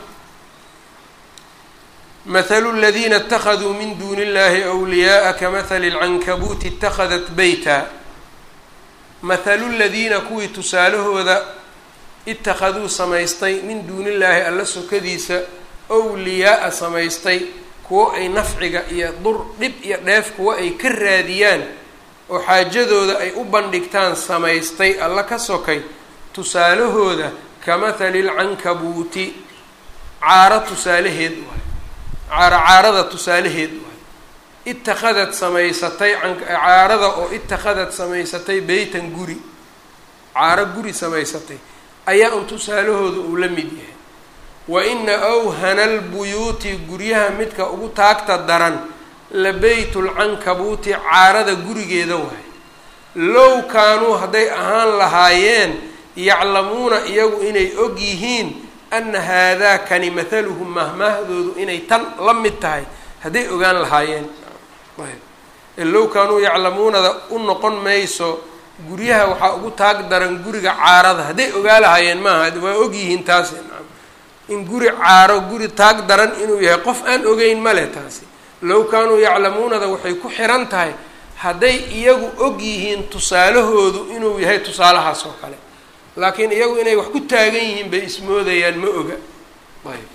mathalu ladiina اtakaduu min duuni اllahi أwliyaءa kamahali اlcankabuuti اtakhadat beyta mathalu ladiina kuwii tusaalahooda itakaduu samaystay min duuni illaahi alla sokadiisa wliyaaa samaystay kuwo ay nafciga iyo dur dhib iyo dheef kuwo ay ka raadiyaan oo xaajadooda ay u bandhigtaan samaystay alla ka sokay tusaalahooda ka mathali lcankabuuti caaro tusaalaheed waay caaro caarada tusaalaheed waay ittakhadad samaysatay caarada oo ittakhadad samaysatay beytan guri caaro guri samaysatay ayaa un tusaalahooda uu la mid yahay wa ina awhana albuyuuti guryaha midka ugu taagta daran la beytulcankabuuti caarada gurigeeda waay low kaanuu hadday ahaan lahaayeen yaclamuuna iyagu inay og yihiin ana haadaa kani mathaluhum mahmaahdoodu inay tan la mid tahay hadday ogaan lahaayeen low kaanuu yaclamuunada u noqon mayso guryaha waxaa ugu taag daran guriga caarada hadday ogaa lahaayeen maaha waa og yihiin taasi in guri caaro guri taag daran inuu yahay qof aan ogeyn ma leh taasi low kaanuu yaclamuunada waxay ku xiran tahay hadday iyagu og yihiin tusaalahoodu inuu yahay tusaalahaas oo kale laakiin iyagu inay wax ku taagan yihiin bay ismoodayaan ma oga ayb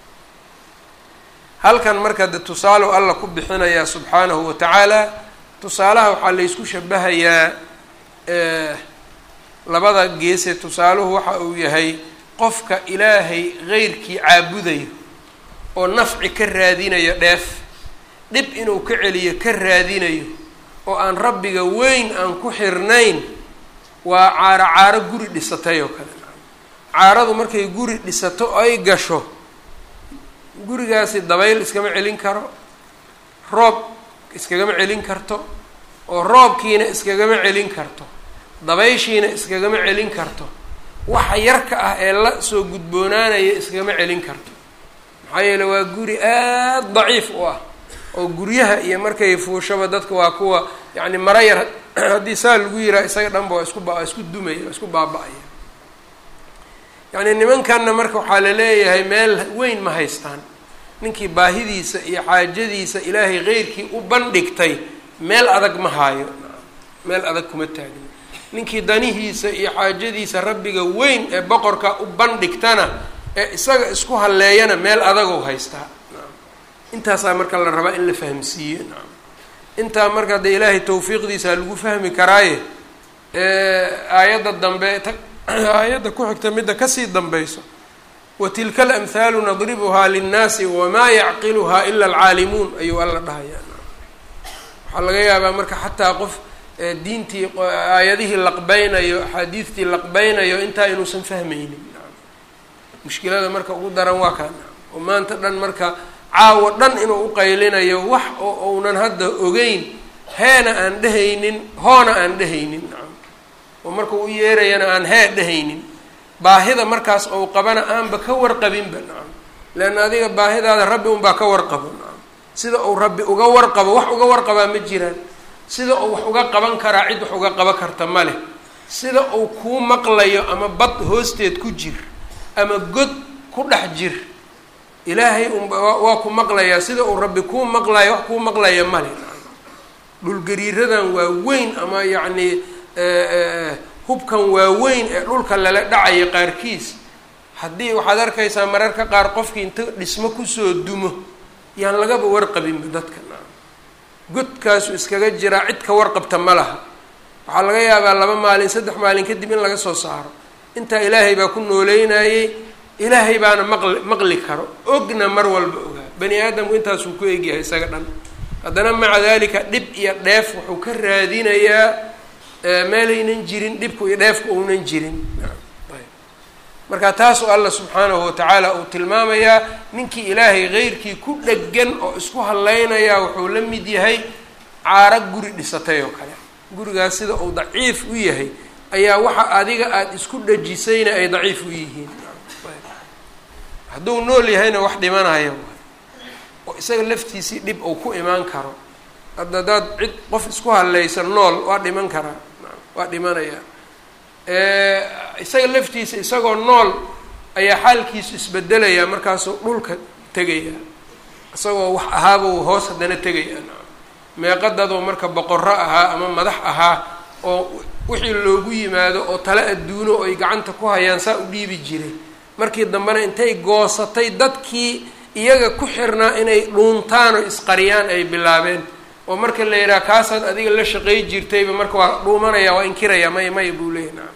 halkan marka de tusaalow alla ku bixinayaa subxaanahu wa tacaala tusaalaha waxaa laysku shabahayaa labada geese tusaaluhu waxa uu yahay qofka ilaahay qeyrkii caabudayo oo nafci ka raadinayo dheef dhib inuu ka celiyo ka raadinayo oo aan rabbiga weyn aan ku xirnayn waa caaro caaro guri dhisatay oo kale caaradu markay guri dhisato ay gasho gurigaasi dabayl iskama celin karo roob iskagama celin karto oo roobkiina iskagama celin karto dabayshiina iskagama celin karto waxa yarka ah ee la soo gudboonaanaya iskagama celin karto maxaa yeele waa guri aada daciif u ah oo guryaha iyo markay fuushaba dadka waa kuwa yacni mara yar haddii saa lagu yiraa isaga dhanba waa isku ba isku dumaya waa isku baaba-aya yacni nimankanna marka waxaa la leeyahay meel weyn ma haystaan ninkii baahidiisa iyo xaajadiisa ilaahay keyrkii u bandhigtay meel adag ma haayo meel adag kuma taagna ninkii danihiisa iyo xaajadiisa rabbiga weyn ee boqorka u bandhigtana ee isaga isku halleeyana meel adagou haystaa intaasaa marka la rabaa in la fahmsiiyo naam intaa marka dee ilaahay tawfiiqdiisa lagu fahmi karaaye aayadda dambe ta aayadda ku xigta midda kasii dambayso wa tilka alamhaalu nadribuhaa linnaasi wamaa yacqiluhaa ila alcaalimuun ayuu alla dhahayaa waxaa laga yaabaa marka xataa qof diintii aayadihii laqbeynayo axaadiistii laqbeynayo intaa inuusan fahmaynin mushkilada marka ugu daran waa kaa oo maanta dhan marka caawo dhan inuu uqaylinayo wax oo uunan hadda ogeyn heena aan dhehaynin hoona aan dhehaynin nacam oo marka u yeerayana aan hee dhehaynin baahida markaas ou qabana aanba ka warqabinba nacam leanna adiga baahidaada rabbi unbaa ka warqabo nacam sida uu rabbi uga warqabo wax uga warqabaa ma jiraan sida uu wax uga qaban karaa cid wax uga qaba karta ma leh sida uu kuu maqlayo ama bad hoosteed ku jir ama god ku dhex jir ilaahay unba waa ku maqlayaa sida uu rabbi kuu maqlayo wax kuu maqlaya male dhulgariiradan waa weyn ama yacni hubkan waaweyn ee dhulka lala dhacayo qaarkiis haddii waxaad arkaysaa mararka qaar qofkii inta dhismo kusoo dumo yaan lagaba warqabinba dadka godkaasu iskaga jiraa cid ka warqabta ma laha waxaa laga yaabaa laba maalin saddex maalin kadib in laga soo saaro intaa ilaahay baa ku nooleynayey ilaahay baana maqli maqli karo ogna mar walba ogaa bani aadamku intaasuu ku egyahay isaga dhan haddana maca dalika dhib iyo dheef wuxuu ka raadinayaa meelaynan jirin dhibku iyo dheefku uunan jirin marka taasoo alla subxaanahu watacaala uu tilmaamayaa ninkii ilaahay keyrkii ku dhegan oo isku hallaynayaa wuxuu la mid yahay caaro guri dhisatay oo kale gurigaas sida uu daciif u yahay ayaa waxa adiga aada isku dhajisayna ay daciif u yihiin hadduu nool yahayna wax dhimanaya oo isaga laftiisii dhib uu ku imaan karo hadda hadaad cid qof isku hallaysa nool waa dhiman karaa waa dhimanaya isaga laftiisa isagoo nool ayaa xaalkiisu isbedelaya markaasuu dhulka tegaya isagoo wax ahaabuu hoos haddana tegaya meeqadadoo marka boqorro ahaa ama madax ahaa oo wixii loogu yimaado oo tale adduuno ay gacanta ku hayaan saa u dhiibi jiray markii dambena intay goosatay dadkii iyaga ku xirnaa inay dhuuntaan oo isqariyaan ay bilaabeen oo marka la yidhaha kaasaad adiga la shaqay jirtayba marka waa dhuumanaya waa inkiraya may may buu leeyahy nacam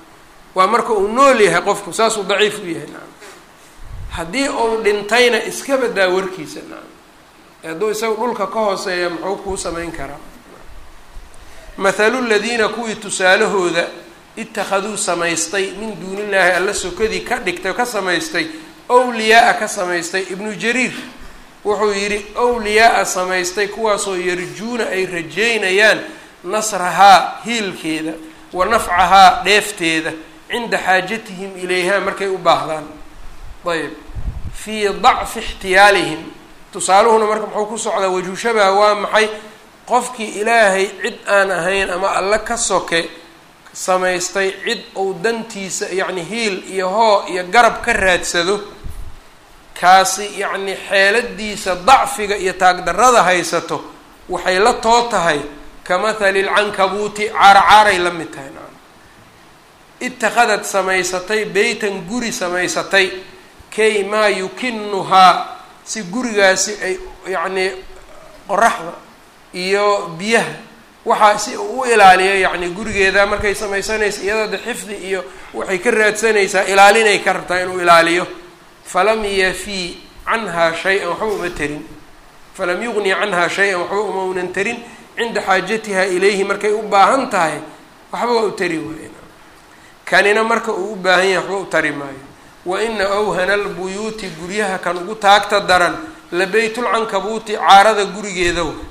waa marka uu nool yahay qofku saasuu daciif u yahay nacam haddii uu dhintayna iska badaa warkiisa nacam hadduu isaga dhulka ka hooseeya muxuu kuu samayn karaa mathalu ladiina kuwii tusaalahooda ittakhaduu samaystay min duunillaahi alla sokadii ka dhigtay ka samaystay owliyaa-a ka samaystay ibnu jariir wuxuu yidhi owliyaa-a samaystay kuwaasoo yarjuuna ay rajeynayaan nasrahaa hiilkeeda wa nafcahaa dheefteeda cinda xaajatihim ilayha markay u baahdaan ayb fii dacfi ixtiyaalihim tusaaluhuna marka muxuu ku socdaa wajhu shabaha waa maxay qofkii ilaahay cid aan ahayn ama alle ka soke samaystay cid uu dantiisa yacni hiil iyo hoo iyo garab ka raadsado kaasi yacni xeeladiisa dacfiga iyo taagdarrada haysato waxay la too tahay ka mathali lcankabuuti caaracaaray la mid tahay nacam ittakhadad samaysatay beytan guri samaysatay kay maa yukinuhaa si gurigaasi ay yacnii qoraxda iyo biyaha waxaa si uu u ilaaliyo yacni gurigeeda markay samaysanaysa iyadoo de xifdi iyo waxay ka raadsanaysaa ilaalinay ka rabtaa inuu ilaaliyo falam yafii canhaa shay-an waxba uma tarin falam yuqni canhaa shay-an waxba uma unan tarin cinda xaajatiha ilayhi markay u baahan tahay waxba waa u tari waayen kanina marka uu u baahan yahay waxba u tari maayo wa ina awhana albuyuuti guryaha kan ugu taagta daran la beytulcankabuuti caarada gurigeeda wa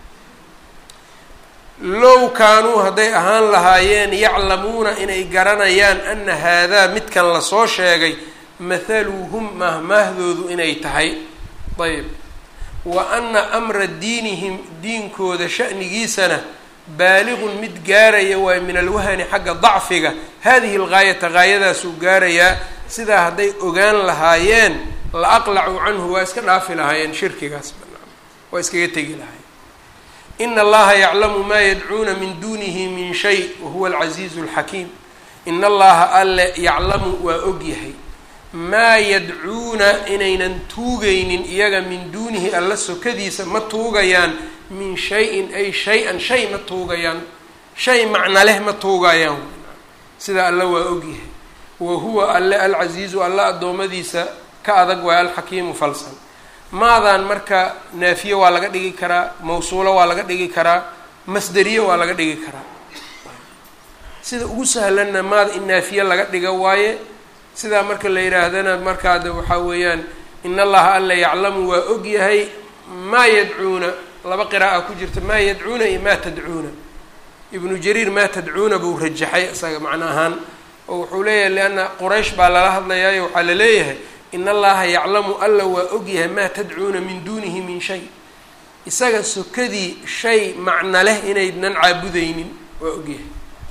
low kaanuu hadday ahaan lahaayeen yaclamuuna inay garanayaan ana haadaa midkan lasoo sheegay mathaluhum mahmaahdoodu inay tahay ayb wa ana amra diinihim diinkooda sha'nigiisana baaliqun mid gaaraya waay min alwahani xagga dacfiga hadihi lgaayata gaayadaasuu gaarayaa sidaa hadday ogaan lahaayeen la aqlacuu canhu waa iska dhaafi lahaayeen shirkigaas banaan waa iskaga tegi lahaayeen ina allaha yaclamu maa yadcuuna min duunihi min shay wahuwa alcasiizu alxakiim ina allaha alle yaclamu waa ogyahay maa yadcuuna inaynan tuugaynin iyaga min duunihi alla sokadiisa ma tuugayaan min shay-in ay shay-an shay ma tuugayaan shay macna leh ma tuugayaan sida alle waa ogyahay wa huwa alle alcasiizu alla addoommadiisa ka adag waay alxakiimu falsan maadan marka naafiye waa laga dhigi karaa mawsuulo waa laga dhigi karaa masderiye waa laga dhigi karaa sida ugu sahlanna maada in naafiye laga dhiga waaye sidaa marka la yidhaahdana markaade waxaa weeyaan in allaha alla yaclamu waa ogyahay maa yadcuuna laba qira'a ku jirta maa yadcuuna iyo maa tadcuuna ibnu jariir maa tadcuuna buu rajaxay isaga macno ahaan oo wuxuu leeyahay lianna quraysh baa lala hadlayaayo waxaa la leeyahay in allaha yaclamu alla waa ogyahay maa tadcuuna min duunihi min shay isaga sokadii shay macno leh inaydnan caabudaynin waa ogyahay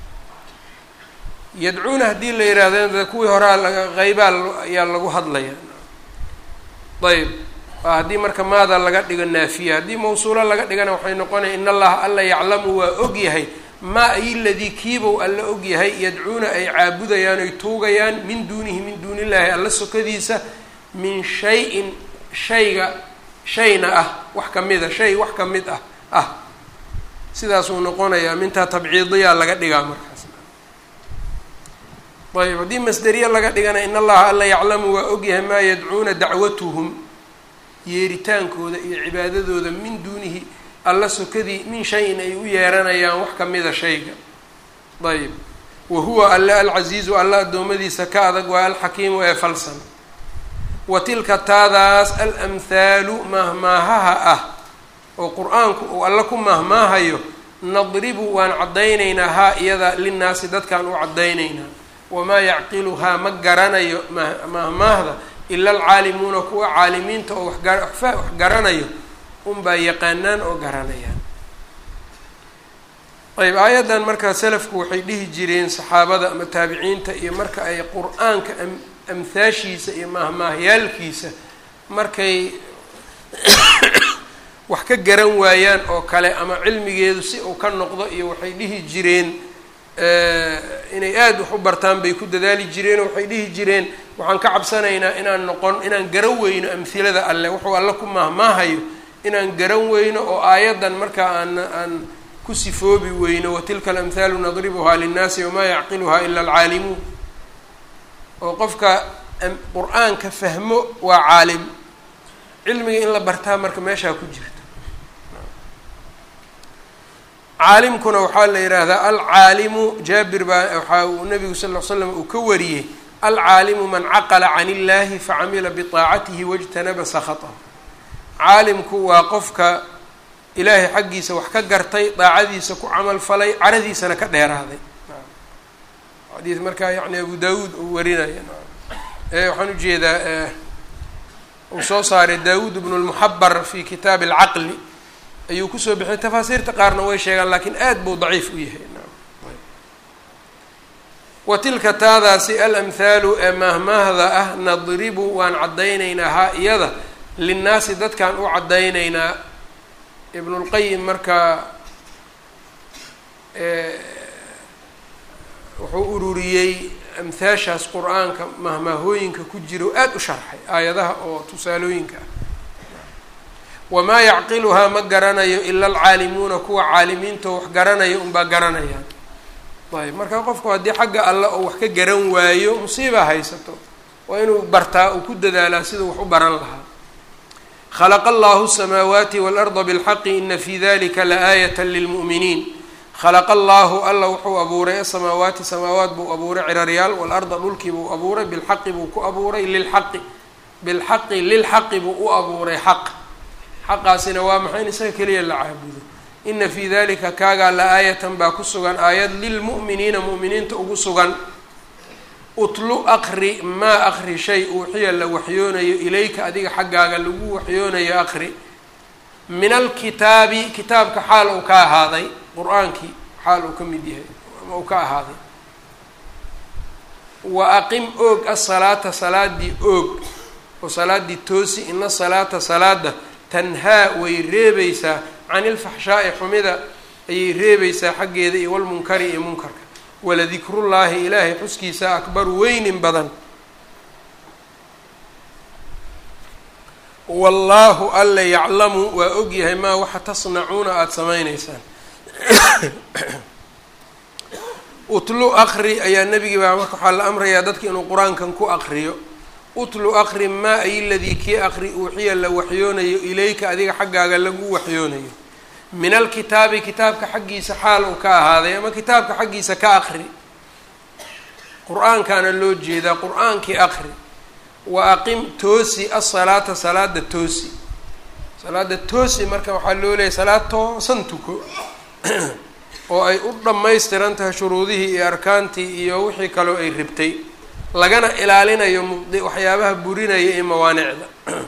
yadcuuna haddii la yidhaahdo kuwii horaa qeybaa ayaa lagu hadlaya ayb haddii marka maada laga dhigo naafiya haddii mawsuulo laga dhigana waxay noqonaya in allaha alla yaclamu waa ogyahay maa ay ladii kiibow alla ogyahay yadcuuna ay caabudayaan oy tuugayaan min duunihi min duuni illaahi alla sokadiisa min shay-in shayga shayna ah wax kamida shay wax ka mid ah ah sidaasuu noqonayaa mintaa tabciidiyaa laga dhigaa markaas ayb haddii masderiye laga dhigana in allaha alla yaclamu waa ogyahay maa yadcuuna dacwatuhum yeeritaankooda iyo cibaadadooda min duunihi alla sokadii min shayin ay u yeeranayaan wax kamida shayga ayb wa huwa alle alcasiizu alla addoommadiisa ka adag waa alxakiimu ee falsan wa tilka taadaas alamhaalu mahmaahaha ah oo qur-aanku uu alla ku mahmaahayo nadribu waan caddaynaynaa haa iyada linnaasi dadkaan u caddaynaynaa wamaa yacqiluhaa ma garanayo mahmaahda ila alcaalimuuna kuwa caalimiinta oo wax garanayo unbaa yaqaanaan oo garanayaan ayb aayaddan markaa selafku waxay dhihi jireen saxaabada ama taabiciinta iyo marka ay qur-aanka amhaashiisa iyo mahmaahyaalkiisa markay wax ka garan waayaan oo kale ama cilmigeedu si uu ka noqdo iyo waxay dhihi jireen inay aada wax u bartaan bay ku dadaali jireen oo waxay dhihi jireen waxaan ka cabsanaynaa inaan noqon inaan garan weyno amhilada alle wuxuu alle ku mahmaahayo inaan garan weyno oo aayaddan markaa aan aan ku sifoobi weyno watilka alamhaalu nadribuhaa linnaasi wamaa yacqiluhaa ila alcaalimuun oo qofka qur-aanka fahmo waa caalim cilmiga in la bartaa marka meeshaa ku jirta caalimkuna waxaa la yidhaahdaa alcaalimu jaabir baa waxaa uu nabigu sal ll slam uu ka wariyey alcaalimu man caqala can illahi facamila biطaacatihi wاjtanaba sakatahu caalimku waa qofka ilaahay xaggiisa wax ka gartay daacadiisa ku camal falay caradiisana ka dheeraaday xadiis markaa yani abu daawuud uu warinaya waxaan ujeedaa uu soo saaray daawuud bnu lmuxabar fi kitaabi alcaqli ayuu kusoo bixiyay tafaasiirta qaarna way sheegaan lakiin aad buu daciif u yahay wa tilka taadaasi alamhaalu ee maahmaahda ah nadribu waan caddaynaynaa haa iyada linnaasi dadkaan u caddaynaynaa ibnulqayim markaa wuxuu ururiyey amhaashaas qur-aanka mahmaahooyinka ku jira oo aada u sharxay aayadaha oo tusaalooyinka ah wamaa yacqiluhaa ma garanayo ila alcaalimuuna kuwa caalimiinta wax garanaya unbaa garanayaan ayb marka qofku haddii xagga alle oo wax ka garan waayo musiibaa haysato waa inuu bartaa uu ku dadaalaa siduu wax u baran lahaa khalaqa allahu الsamaawaati waاlarda bاlxaqi ina fi dalika laaayata lilmu'miniin khalaqa allahu alla wuxuu abuuray asamaawaati samaawaat buu abuuray ciraryaal waalarda dhulkii buu abuuray bilxaqi buu ku abuuray lilxaqi bilxaqi lilxaqi buu u abuuray xaq xaqaasina waa maxay in isaga keliya la caabudo ina fii dalika kaagaa la aayatan baa ku sugan aayad lilmu'miniina mu'miniinta ugu sugan utlu aqri maa aqri shay uuxiya la waxyoonayo ilayka adiga xaggaaga lagu waxyoonayo aqri min alkitaabi kitaabka xaal uu ka ahaaday qur-aankii xaal uu ka mid yahay ama uu ka ahaaday wa aqim oog asalaata salaadii oog oo salaadii toosi ina salaata salaada tanhaa way reebaysaa can ilfaxshaa'i xumida ayay reebaysaa xaggeeda iyo walmunkari iyo munkarka waladikrullaahi ilaahay xuskiisa akbaru weynin badan wallaahu alla yaclamu waa ogyahay maa waxa tasnacuuna aada samaynaysaan utlu aqri ayaa nebigii baa marka waxaa la amrayaa dadka inuu qur-aankan ku aqriyo utlu aqri maa ay ladii kii aqri uuxiya la waxyoonayo ilayka adiga xaggaaga lagu waxyoonayo min alkitaabi kitaabka xaggiisa xaal uu ka ahaaday ama kitaabka xaggiisa ka aqri qur-aankaana loo jeedaa qur-aankii aqri wa aqim toosi asalaata salaada toosi salaada toosi marka waxaa loo leeyahy salaad toosan tuko oo ay u dhammaystiran tahay shuruudihii iyo arkaantii iyo wixii kaloo ay ribtay lagana ilaalinayo mubdi waxyaabaha burinaya iyo mawaanicda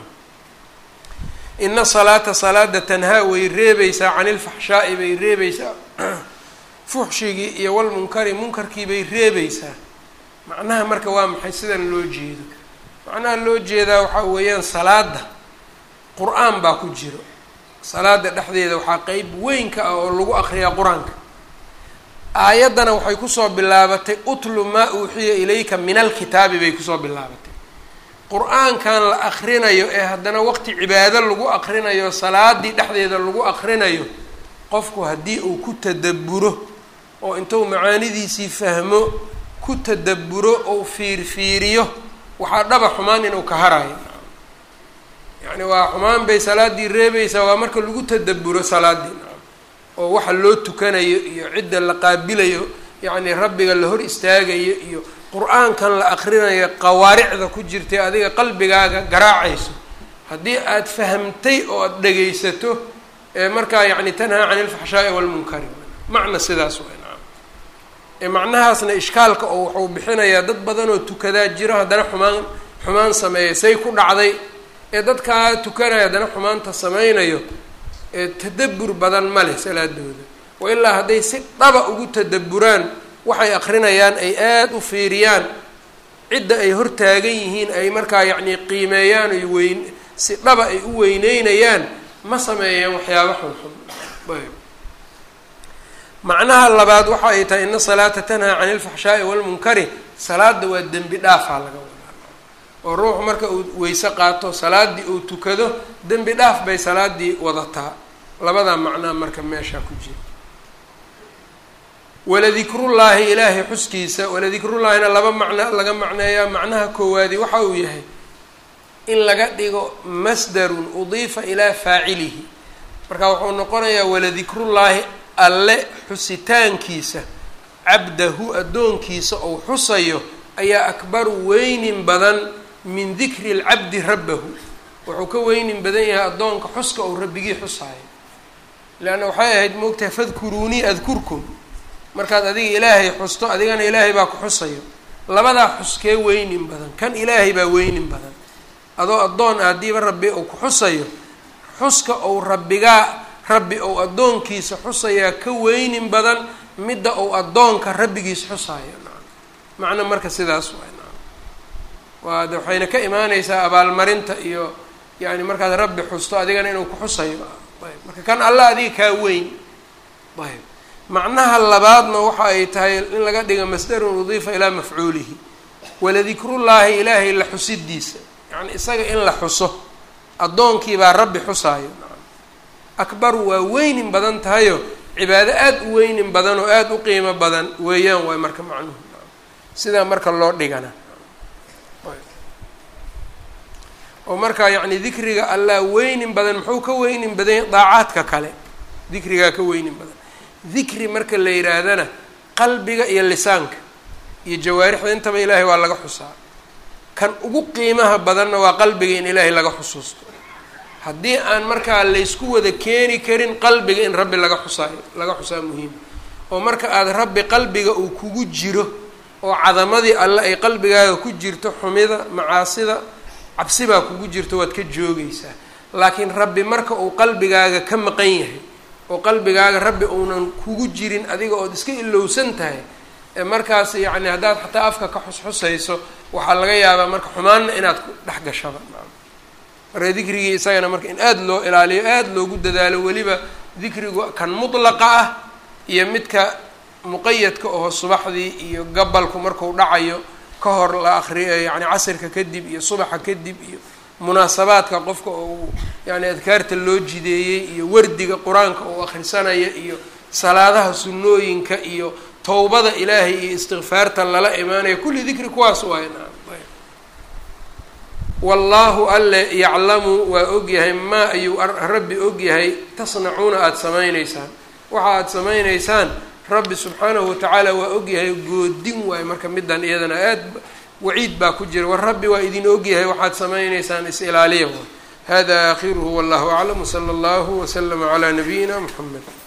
ina salaata salaada tanhaa way reebaysaa cani ilfaxshaa'i bay reebaysaa fuxshigii iyo walmunkari munkarkii bay reebaysaa macnaha marka waa maxay sidan loo jeedo macnaha loo jeedaa waxaa weeyaan salaada qur-aan baa ku jiro salaada dhexdeeda waxaa qeyb weyn ka ah oo lagu aqriyaa qur-aanka aayaddana waxay kusoo bilaabatay utlu maa uuxiya ilayka min alkitaabi bay kusoo bilaabatay qur-aankan la akrinayo ee haddana waqti cibaado lagu akrinayo salaadii dhexdeeda lagu akrinayo qofku haddii uu ku tadabburo oo intuu macaanidiisii fahmo ku tadabburo ou fiirfiiriyo waxaa dhaba xumaan inuu ka harayo yacni waa xumaan bay salaadii reebaysaa waa marka lagu tadabburo salaadii oo waxa loo tukanayo iyo cidda la qaabilayo yacni rabbiga la hor istaagayo iyo qur-aankan la akrinayo qawaaricda ku jirtay adiga qalbigaaga garaacayso haddii aada fahamtay oo aada dhegaysato ee markaa yacni tanhaa cani ilfaxshaa'i walmunkari macna sidaas way nacam ee macnahaasna ishkaalka oo wuxuu bixinayaa dad badan oo tukadaa jiro haddana xumaan xumaan sameeya say ku dhacday ee dadkaa tukanaya haddana xumaanta sameynayo ee tadabbur badan ma leh salaadooda wa ilaa hadday si dhaba ugu tadabburaan waxay akrinayaan ay aada u fiiriyaan cidda ay hortaagan yihiin ay markaa yacni qiimeeyaan ay weyn si dhaba ay u weyneynayaan ma sameeyaan waxyaaba xunxun ayb macnaha labaad waxa ay tahay ina salaata tanhaa cani ilfaxshaa'i walmunkari salaada waa dembi dhaafaa laga wadaa oo ruuxu marka uu weyse qaato salaadii uu tukado dembi dhaaf bay salaadii wadataa labadaa macnaa marka meeshaa ku jira waladikrullaahi ilaahay xuskiisa waladikrullaahina laba macno laga macneeyaa macnaha koowaadi waxa uu yahay in laga dhigo masdarun udiifa ilaa faacilihi marka wuxuu noqonayaa waladikrullaahi alle xusitaankiisa cabdahu addoonkiisa ou xusayo ayaa akbaru weynin badan min dikri lcabdi rabbahu wuxuu ka weynin badan yahay addoonka xuska ou rabbigii xusaayo leanna waxay ahayd moogtahay fadkuruunii adkurkum markaad adiga ilaahay xusto adigana ilaahay baa ku xusayo labadaa xuskee weynin badan kan ilaahay baa weynin badan adoo addoon ah haddiiba rabbi uu ku xusayo xuska ou rabbigaa rabbi ou addoonkiisa xusayaa ka weynin badan midda ou addoonka rabbigiisa xusaayo macno marka sidaas waay waa de waxayna ka imaaneysaa abaalmarinta iyo yani markaad rabbi xusto adigana inuu ku xusayo ayb marka kan alla adiga kaa weyn ayb macnaha labaadna waxa ay tahay in laga dhiga masdarun udiifa ilaa mafcuulihi waladikrullaahi ilaahay la xusidiisa yani isaga in la xuso addoonkiibaa rabbi xusaayo akbaru waa weynin badan tahayo cibaado aada u weynin badan oo aada u qiimo badan weeyaan waay marka macnuhu sidaa marka loo dhigana oo marka yacni dikriga allah weynin badan muxuu ka weynin badan daacaadka kale dikrigaa ka weynin badan dikri marka la yidhaahdana qalbiga iyo lisaanka iyo jawaarixda intaba ilaahay waa laga xusaa kan ugu qiimaha badanna waa qalbiga in ilaahay laga xusuusto haddii aan markaa laysku wada keeni karin qalbiga in rabbi laga xusaayo laga xusaa muhiim oo marka aada rabbi qalbiga uu kugu jiro oo cadamadii alle ay qalbigaaga ku jirto xumida macaasida cabsi baa kugu jirto waad ka joogaysaa laakiin rabbi marka uu qalbigaaga ka maqan yahay oo qalbigaaga rabbi uunan kugu jirin adiga ood iska ilowsan tahay ee markaas yacni haddaad xataa afka ka xusxusayso waxaa laga yaabaa marka xumaanna inaad ku dhex gashaba marka dikrigii isagana marka in aada loo ilaaliyo aada loogu dadaalo weliba dikrigu kan mutlaqa ah iyo midka muqayadka oo subaxdii iyo gabalku marku dhacayo ka hor la akriyo yani casirka kadib iyo subaxa kadib iyo munaasabaadka qofka oo yani adkaarta loo jideeyey iyo wardiga qur-aanka uu akhrisanaya iyo salaadaha sunnooyinka iyo towbada ilaahay iyo istikfaarta lala imaanaya kulli dikri kuwaas waay wallaahu alle yaclamu waa ogyahay maa ayuu rabbi ogyahay tasnacuuna aada samaynaysaan waxa aada samaynaysaan rabbi subxaanahu watacaala waa ogyahay goodin waayo marka midan iyadana aad waciid baa ku jira war rabbi waa idin ogyahay waxaad samaynaysaan is ilaaliya waay hada aakhiruhu wallahu aclam wsala allahu waslama calaa nabiyina muxamed